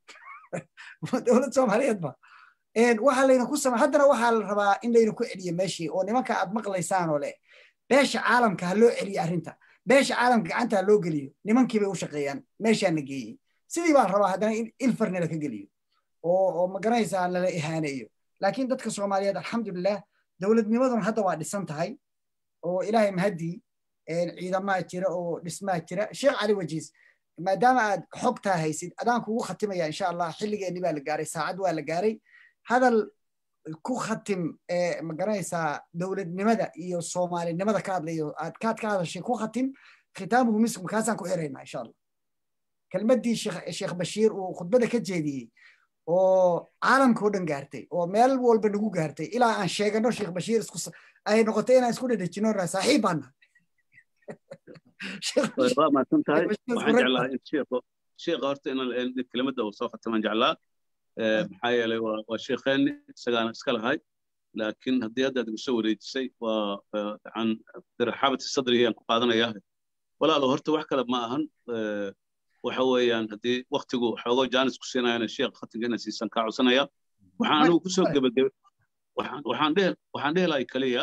dowlad soomaaliyeed ba waxaa layna ku samay haddana waxaa la rabaa in layna ku celiyo meeshii oo nimanka aad maqlaysaan oo leh beesha caalamka ha loo celiyo arrinta beesha caalamka gacanta ha loo geliyo nimankii bay u shaqeeyaan meeshaana geeyey sidii baa la rabaa haddana in ilfarna la ka geliyo oo oo magaranaysaa lala ihaaneeyo laakiin dadka soomaaliyeed alxamdulilah dowladnimaduna hadda waa dhisan tahay oo ilaahay mahadii ciidamaa jira oo dhismaa jira sheekh cali wajiis maadaama aad xogtaa haysid adaan kugu khatimaya insha allah xilligeenni baa la gaaray saacad waa la gaaray hadal ku khatim magaranaysaa dowladnimada iyo soomaalinimada ka hadlayo aad kaad ka hadashay ku khatim khitaamuhu misk markaasaan ku xiraynaa insha allah kelmaddii sheekh bashiir uu khudbada ka jeediyey oo caalamka o dhan gaartay oo meel walba nagu gaartay ilaa aan sheegano sheekh bashiir isku ay noqotay inaan isku dhedhejino saaxiib baan nahay waa mahadsan tahay waxaan jeclaa in sheekho sheekha horta in kelimada uu soo khatamaan jeclaa maxaa yeelay waa sheekheeni isagaana iska lahay laakiin haddii hadda aad igu soo wareejisay waa an dirxabati sadrihi aan ku qaadanaya walaalo horta wax kale ma ahan waxa weeyaan haddii waktigu xoogo jaanis ku siinayana sheekh khatimka inaan siisan kaa codsanaya waxaan anigu kusoo gebagebe waxaan dhehi lahay kaliya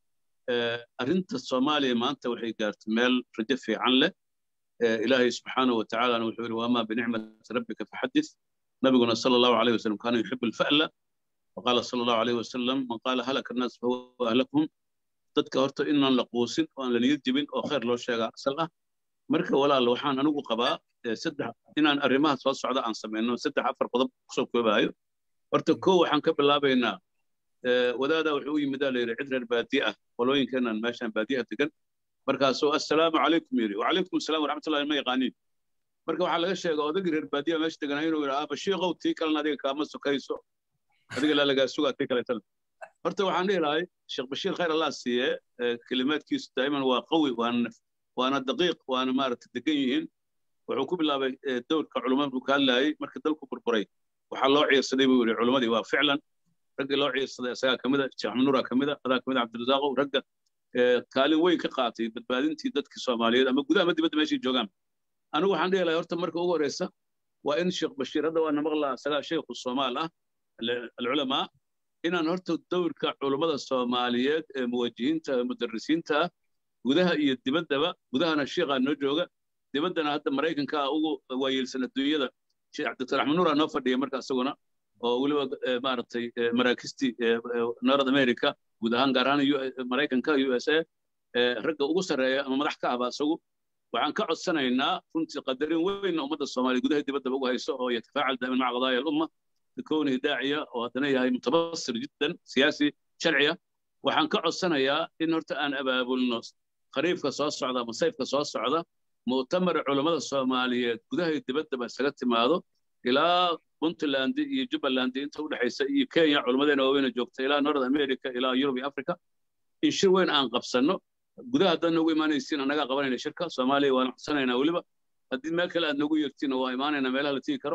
arrinta soomaaliya maanta waxay gaartay meel rajo fiican leh ilaahay subxaanahu wa tacaalana wuxuu yidhi wamaa binicmati rabbika faxadith nabiguna sala allahu alayh wasalam kaana yuxibu alfa'la waqaala sala allahu alayh wasalam man qaala halaka annaas fahuwa ahlakum dadka horta inaan la quusin oo aan la niyad jebin oo khayr loo sheegaa asal ah marka walaal waxaan anigu qabaa saddex inaan arrimaha soo socda aan samayno saddex afar qodob kusoo koobaayo horta koo waxaan ka bilaabaynaa wadaadaa wuxuu u yimidaa layidhi cid reer baadiye ah qolooyinkeenan meeshaan baadiyaha degan markaasuu assalaamu calaykum yidhi wacalaykum asalaam waraxmatullahi ma yaqaaniin marka waxaa laga sheega odagii reer baadiyaha meesha deganaa inuu yidhi aaba shiiqow tii kalena adiga kaama sokayso adiga laa lagaa sugaa tii kaleetana horta waxaan dhihi lahay sheekh bashiir khayr allah siiye kelimaadkiisu daa'iman waa qawi waana waana daqiiq waana maaragta degan yihiin wuxuu ku bilaabay dowrka culummada buu ka hadlaayey marka dalku burburay waxaa loo ciirsaday buu yidhi culummadii waa ficlan raggii loo ciirsaday isagaa ka mida sheekh maxamuura ka mida adaa ka mida cabdirasaaqow ragga kaalin weyn ka qaatay badbaadintii dadkii soomaaliyeed ama gudaha ama dibadda meeshay joogaan anigu waxaan dhihi lahay horta marka ugu horeysa waa in sheekh bashiir hadda waa namaqlaa isagaa sheekhu soomaal ah alculamaa inaan horta dowrka culummada soomaaliyeed ee muwajihiinta mudarisiinta ah gudaha iyo dibaddaba gudahana sheekhaa noo jooga dibaddana hadda maraykanka ugu waayeelsan adduunyada doctor axmed nuura noo fadhiya marka isaguna oo weliba maaragtay maraakistii north america guud ahaan gaar ahaan maraykanka u s a ragga ugu sarreeya ama madax ka ahba isagu waxaan ka codsanaynaa runtii qadarin weynna ummadda soomaaliya gudaha dibaddaba ugu hayso oo yatafaacal daa'iman maca qadaaya alumma bikownihi daaciya oo haddana yahay mutabasir jiddan siyaasi sharciya waxaan ka codsanayaa in horta aan abaabulno khariifka soo socda ama sayfka soo socda mu'tamar culammada soomaaliyeed gudaha iyo dibaddaba isaga timaado ilaa puntland iyo jubbaland inta u dhexaysa iyo kenya culammadeena waaweyna joogta ilaa north america ilaa yurub iyo africa in shir weyn aan qabsanno gudaha haddaad noogu imaanaysiin annagaa qabanayna shirka soomaaliya waan codsanaynaa weliba haddii meel kale aad noogu yeertiin waa imaanaynaa meelaha la tigi karo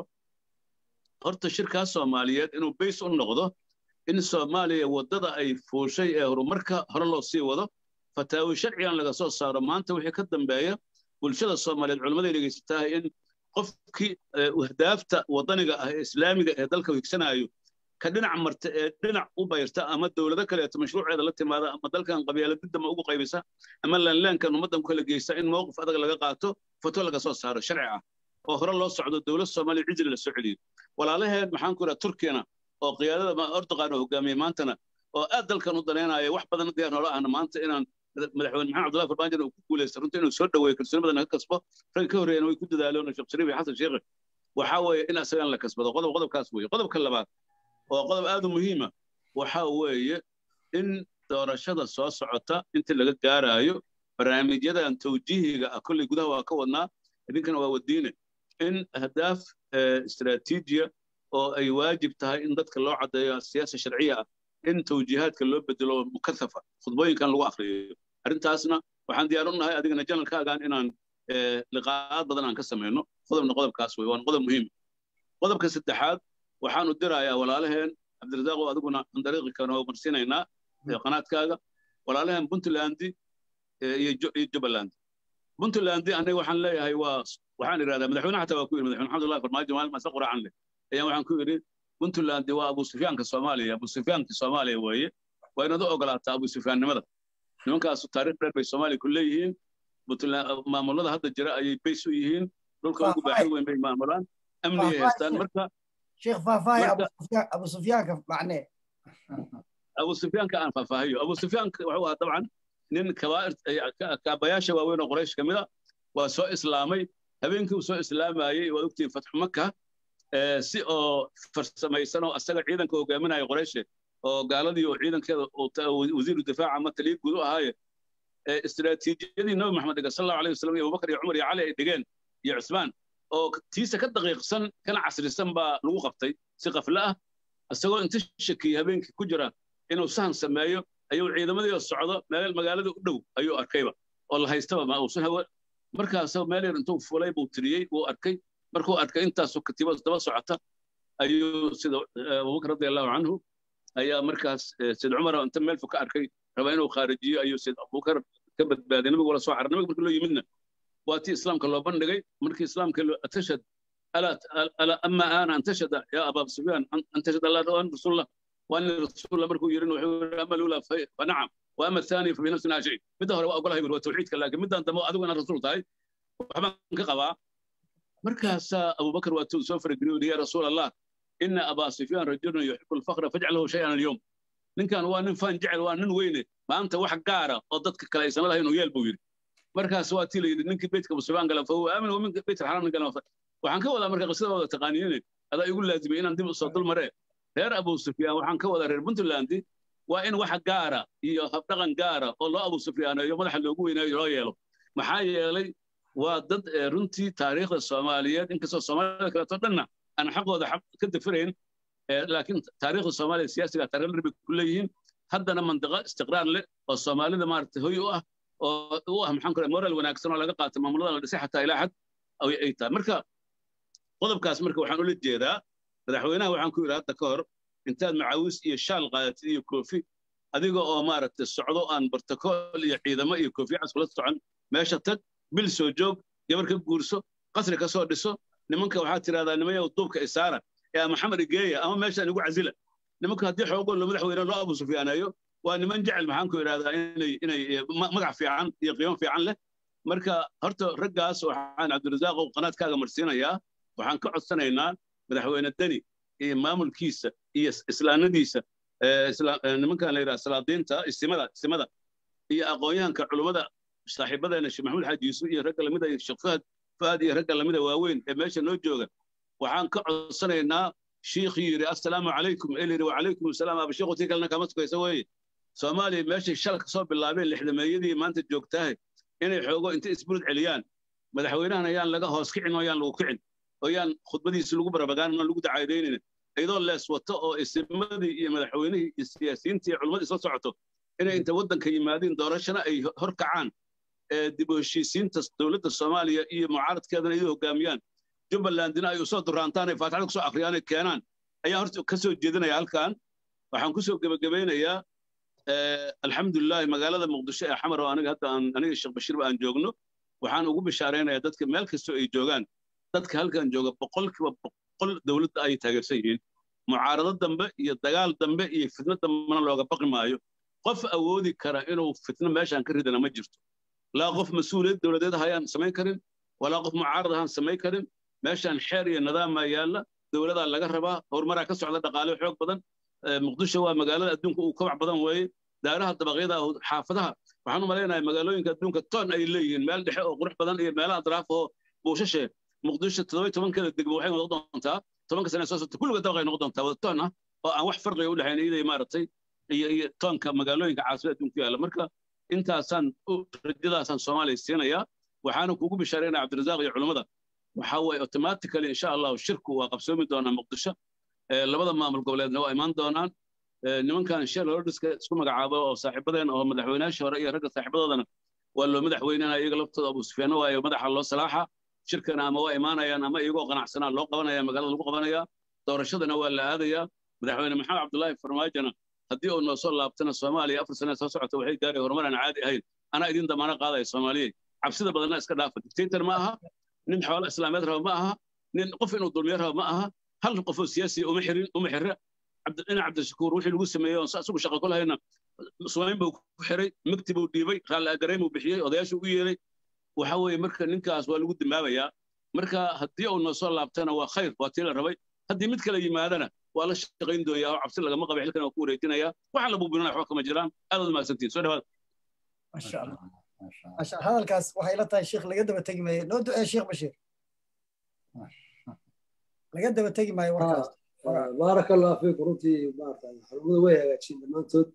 horta shirkaas soomaaliyeed inuu bays u noqdo in soomaaliya waddada ay fuushay ee horumarka hore loo sii wado fataawi sharcigan laga soo saaro maanta wixii ka dambeeya bulshada soomaaliyeed culammaday dhegaysatahay in qofkii ahdaafta waddaniga ah ee islaamiga ee dalka higsanaayo ka dhinac marta ee dhinac u bayrta ama dowlado kaleeto mashruuceeda la timaada ama dalkan qabyaaladidama ugu qaybisa ama laanlaankan ummaddan ku kala geysa in mowqif adag laga qaato foto laga soo saaro sharci ah oo hore loo socdo dowlad soomaaliya cijri la soo celiyo walaalaheen maxaan ku idhaha turkiyana oo qiyaadada erdogan oo hogaamiyey maantana oo aad dalkan u danaynaya wax badan diyaar noola ahna maanta inaan madaxweyne maxamed cabdullahi farmaajo uu ku guuleysta runtii inuu soo dhaweeyo kalsooni badan ka kasbo rag ka horreeyana way ku dadaaleen sheekh shariif iyo xasan sheekhe waxaa weeye in asagan la kasbado qodob qodobkaas weeye qodobka labaad oo qodob aad u muhiima waxaa weeye in doorashada soo socota inta laga gaaraayo barnaamijyadan tawjiihiga ah kolley gudaha waa ka wadnaa idinkana waa wadiine in ahdaaf istaraatiijiya oo ay waajib tahay in dadka loo caddeeyo siyaasa sharciya ah in tawjiihaadka loo bedelo mukasafa khudbooyinkan lagu akriyo arrintaasna waxaan diyaar u nahay adigana janalkaagan inaan liqaa'aad badan aan ka samayno qodobna qodobkaas wey waana qodob muhiim qodobka saddexaad waxaanu dirayaa walaalaheen cabdirasaaq oo adiguna aan dariiqi kana marsiinaynaa qanaadkaaga walaalaheen puntlandi iyo jubbaland puntlandi aniga waxaan leeyahay waa waxaan idhahdaa madaxweyne xataa waa ku yidhi madaxweyne maxamed farmaajo maalin maase quraacan leh ayaan waxaan ku yidhi puntland waa abu sufyaanka soomaaliya abu sufyaanka soomaaliya weeye waa inaad u ogolaataa abu sufyaannimada nimankaasu taariikh dheer bay soomaaliya ku leeyihiin maamulada hadda jira ayay bays u yihiin dhulka ugu baaxad weyn bay maamulaan amnigay haystaan marka sheekh faahfaahi abu sufyaanka macnee abu sufyaanka aan faahfaahiyo abu sufyaanka wuxuu ahaa dabcan nin kaabayaasha waaweyn oo qoraysh ka mid a waa soo islaamay habeenkii uu soo islaamayey waad ogtihiin fatxu maka si oo farsamaysan oo asaga ciidanka hogaaminaya qorayshe oo gaaladii oo ciidankeeda wasiiru difaaca ama taliya guud u ahaaye istiraatiijiyadii nabi maxamed dhiga sal allahu alayh wasalam iyo abubakar iyo cumar iyo cali ay dhigeen iyo cusmaan oo tiisa ka daqiiqsan kana casrisan baa lagu qabtay si qafle ah isagoo inta shakiyey habeenkii ku jira inuu sahan sameeyo ayuu ciidamadii oo socdo meel magaalada u dhow ayuu arkayba oo la haystaba ma uusan hawa markaasoo meel yar intuu fulay buu tiriyey wuu arkay markuu arkay intaasoo katiibada daba socota ayuu sida abubakar radi allahu canhu ayaa markaas sid cumar inta meel fog ka arkay raba inuu khaarijiyo ayuu sid abubakar ka badbaaday nabigu wala soo carar nabiga markii loo yimidna waa tii islaamka loo bandhigay markii islaamka atashhad ama ana antashhada yaa abaa sufyaan antashhad allah an rasuulullah وان رسول الله مركو يرين وحول اما الاولى فنعم واما الثاني ففي نفسنا شيء مدى هو اقول هاي توحيدك لكن مدى انت ادو انا رسول تاي وحبان كقبا مركز ابو بكر واتو سوفر يا رسول الله ان ابا سفيان رجل يحب الفخر فاجعله شيئا اليوم nin kan waa nin faan jecel waa nin weyne maanta wax gaara oo dadka kale aysan lahayn oo yeel buu yidhi markaas waa tii la yidhi ninkii beytka musubaan gala fa huwa aamin wa minka beyt alxaraam gala waxaan ka wadaa marka qisada wada taqaaniine adaa igu laazimay inaan dib usoo dul maree reer abu sufyaan waxaan ka wadaa reer puntland waa in wax gaara iyo habdhaqan gaara oo loo abu sufyaaneeyo madaxa loogu weynaayo loo yeelo maxaa yeelay waa dad runtii taariikhda soomaaliyeed inkastoo soomaalida kaleeto dhanna aan xaqooda ka dafirayn laakiin taariikhda soomaaliya siyaasiga taariikh dheer bay ku leeyihiin haddana mandiqo istiqraar leh oo soomaalida maaragtay hoy u ah oo u ah maxaan ku moral wanaagsan oo laga qaatay maamulada la dhisay xataa ilaa xad ay tahay marka qodobkaas marka waxaan ula jeedaa madaxweynaha waxaan ku yidhi hadda ka hor intaad macaawis iyo shaal qaadatid iyo koofi adiga oo maaragtay socdo aan bartakool iyo ciidamo iyo koofi cas kula socon meesha tag bil soo joog gabar ka guurso qasri ka soo dhiso nimanka waxaad tidhahdaa nimayow duubka isaara ee maxamed igeeya ama meeshaan igu casila nimanka haddii xoogoo lo madaxweyne loo abu sufyaaneeyo waa niman jecel maxaan ku idhahdaa inay inay magac fiican iyo qiimo fiican leh marka horta raggaas waxaan cabdirasaaq oo qanaadkaaga marsiinayaa waxaan ka codsanaynaa madaxweyne deni iyo maamulkiisa iyo islaanadiisa nimankan la yidhaha salaadiinta istimada istimada iyo aqoonyahanka culummada saaxiibadeena sheekh maxamed xaaji yuusuf iyo ragga lamida iyo sheekh fahad fahad iyo ragga lamida waaweyn ee meesha noo jooga waxaan ka codsanaynaa shiikhii yidhi assalaamu calaykum ee yidhi wacalaykum assalaam abashiiku tii kalena kama sugaysa weeye soomaaliya meeshay shal ka soo bilaabeen lixdameeyadii maanta joogtahay inay xoogo inta isburud celiyaan madaxweynahan ayaan laga hoos kicin oo ayaan lagu kicin oo ayaan khudbadiisi lagu barabagaanin oo lagu dacaydaynin iyadoo lees wato oo isimadii iyo madaxweynihii iyo siyaasiyiintii iyo culimmadii soo socoto inay inta waddanka yimaadiin doorashana ay hor kacaan dib u heshiisiinta dowladda soomaaliya iyo mucaaradkeedana idu hoggaamiyaan jubbalandina ay usoo duraantaan ay faatixada kusoo akhriyaan ay keenaan ayaan horta ka soo jeedinaya halkan waxaan kusoo gebagabeynayaa alxamdulilaahi magaalada muqdisho ee xamar oo aniga hadda aan aniga sheekh bashiirba aan joogno waxaan ugu bishaaraynayaa dadka meel kastoo ay joogaan dadka halkan jooga boqolkiiba boqol dowladda ay taageersan yihiin mucaarado dambe iyo dagaal dambe iyo fitno dambena looga baqi maayo qof awoodi kara inuu fitno meeshaan ka ridana ma jirto laa qof mas-uuliyad dowladeed hayaan samayn karin walaa qof mucaarad ahaan samayn karin meeshaan xeer iyo nidaamaa yaalla dowladaa laga rabaa horumaraa ka socda dhaqaale xoog badan muqdisho waa magaalada adduunka uu kabac badan weeye daaraha dabaqyada xaafadaha waxaan u malaynayaa magaalooyinka adduunka toon ay leeyihiin meel dhexe oo qurux badan iyo meelaha adraaf oo buushashe muqdisho toddoba tobankeeda degmo waxay noqon doontaa tobanka sane soo socota kulliga dabaqay noqon doontaa wada toon ah oo aan wax farqiga u dhexayn iyaday maaragtay iyo iyo toonka magaalooyinka caasimada adduunka yaalla marka intaasaan rajadaasaan soomaaliya siinayaa waxaana kugu bishaaraynaya cabdirasaaq iyo culummada waxa weeye automatically insha allahu shirku waa qabsoomi doonaa muqdisho labada maamul goboleedna waa imaan doonaan nimankan shell hordiska isku magacaabo oo saaxiibadeen oo madaxweynayaashii hore iyo ragga saaxiibadoodana waa loo madaxweynana iyaga laftooda abu sufyaano waayo madaxa loo salaaxa shirkana ama waa imaanayaan ama iyagoo qanacsanaa loo qabanaya magaalada lagu qabanaya doorashadana waa la aadayaa madaxweyne maxamed cabdullaahi farmaajona haddii uu noo soo laabtana soomaaliya afar sane soo socota waxay gaaray horumar aan caadi ahayn anaa idin damaano qaadaya soomaaliyey cabsida badanna iska dhaafa dictator ma aha nin xoolo islaameed raba ma aha nin qof inuu dulmiyo raba ma aha hal qofoo siyaasiya uma xirin uma xirra ina cabdishakuur wixii lagu sameeyey oon isagu shaqo ku lahayna sumayn buu ku xiray magti buu dhiibay raalli agareyn buu bixiyey odayaashu u yeeray waxa weeye marka ninkaas waa lagu dimaabayaa marka haddii uu noo soo laabtana waa khayr waa tii la rabay haddii mid kale yimaadana waa la shaqayn dooyaa oo cabsi lagama qaba xilkan waa ku wareejinaya waxaan la buubinana waxba kama jiraan aadaad mahadsantiin soo dhawaad masha allah masha hadalkaas waxay la tahay sheekh laga daba tegi maayo noo ducee sheekh bashiir laga daba tegi maayo warkaas baaraka allah fiik runtii maarata xarumada way hagaajiyeen dhammaantood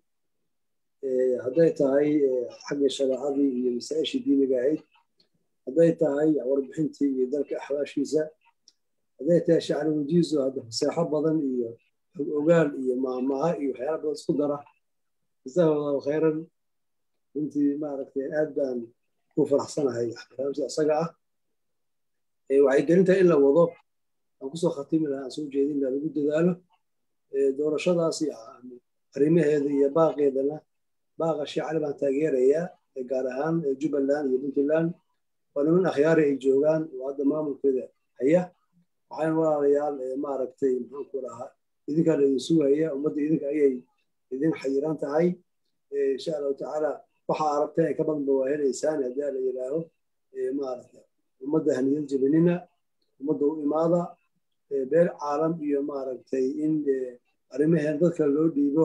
hadday tahay xaggii shareecadii iyo masaa-ishii diiniga ahayd hadday tahay warbixintii iyo dalka axwaashiisa hadday tahay shacri wajiiso hadda faseexo badan iyo xog ogaal iyo maamaha iyo waxyaala badan isku dara jazahu allahu khayran runtii maaragtay aad baan ku faraxsanahay barnaamijka isaga ah waxay gelintahay in la wado aan kusoo khatimi lahaa aan soo jeedin laha lagu dadaalo doorashadaas arrimaheeda iyo baaqeedana baaqa sheecali baan taageerayaa gaar ahaan jubbaland iyo puntland waa niman akhyaari ay joogaan oo hadda maamulkeeda haya waxaan walaalayaal maaragtay maxaanku lahaa idinkaa laidin sugaya ummadda idinka ayay idin xayiran tahay insha allahu tacaala waxa aragtay ay ka badanba waa helaysaan haddii la yidhaaho maaragta ummadda haniyad jebinina ummadda u imaada beel caalam iyo maaragtay in arrimaheen dadka loo dhiibo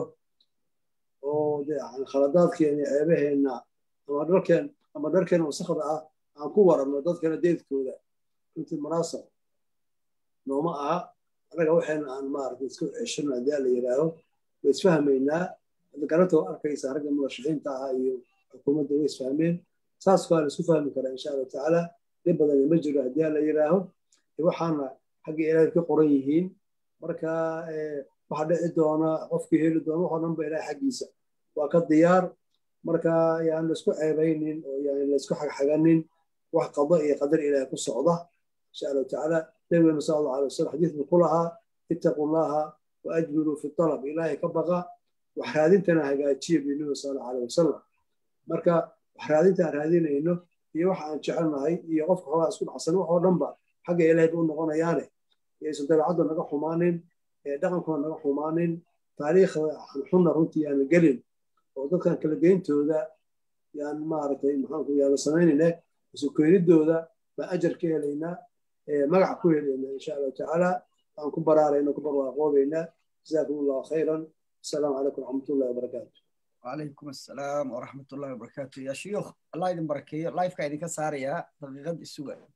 oo khaladaadkeena ceebaheenna ama dharkeen ama dharkeena wasakda ah aan ku waranno dadkana deedkooda runtii munaasab nooma aha annaga waxayna aan maaragtay isku ceshano haddii la yidhaaho way isfahmaynaa garantoo arkaysa ragga murashaxiinta ahaa iyo xukuumadda way isfahmeen saas waa la isku fahmi karaa insha allahu tacaala dhib badan ma jiro haddii la yidhaaho waxaana xagga ilaahay ka qoran yihiin marka waxa dhici doona qofkii heli doona waxoo dhan ba ilaahay xaggiisa waa ka diyaar marka yaan laisku ceebaynin oo yaan laisku xagxaganin wax qado iyo qadar ilaahay ku socda insha allahu tacaala nabigeena sal allahu alay wasalam xadiis buu ku lahaa ittaqu llaha wa ajmiluu fi talab ilaahay ka baqa wax raadintana hagaajiya buu nabiga sal allahu alay wasalam marka wax raadinta aan raadinayno iyo waxa aan jecelnahay iyo qofka xoogaa isku dhacsan waxoo dhanba xagga ilaahay buu noqonayaane yaysan dabeecadda naga xumaanin dhaqankuna naga xumaanin taariikhda xunna runtii yaana gelin oo dadkan kala geyntooda yaan maaragtay maxaanku yaana samaynayna isu keenidooda baan ajar ka helaynaa magac ku helaynaa insha allahu tacaala aan ku baraarayna ku barwaaqoobaynaa jazaakum allahu khayran asalaamu calaykum waraxmatullahi wabarakaatu وعليكم السلام ورحمة الله وبركاته يا شيوخ الله يدين بركيه لايف كايدين كساريا دقيقة السوق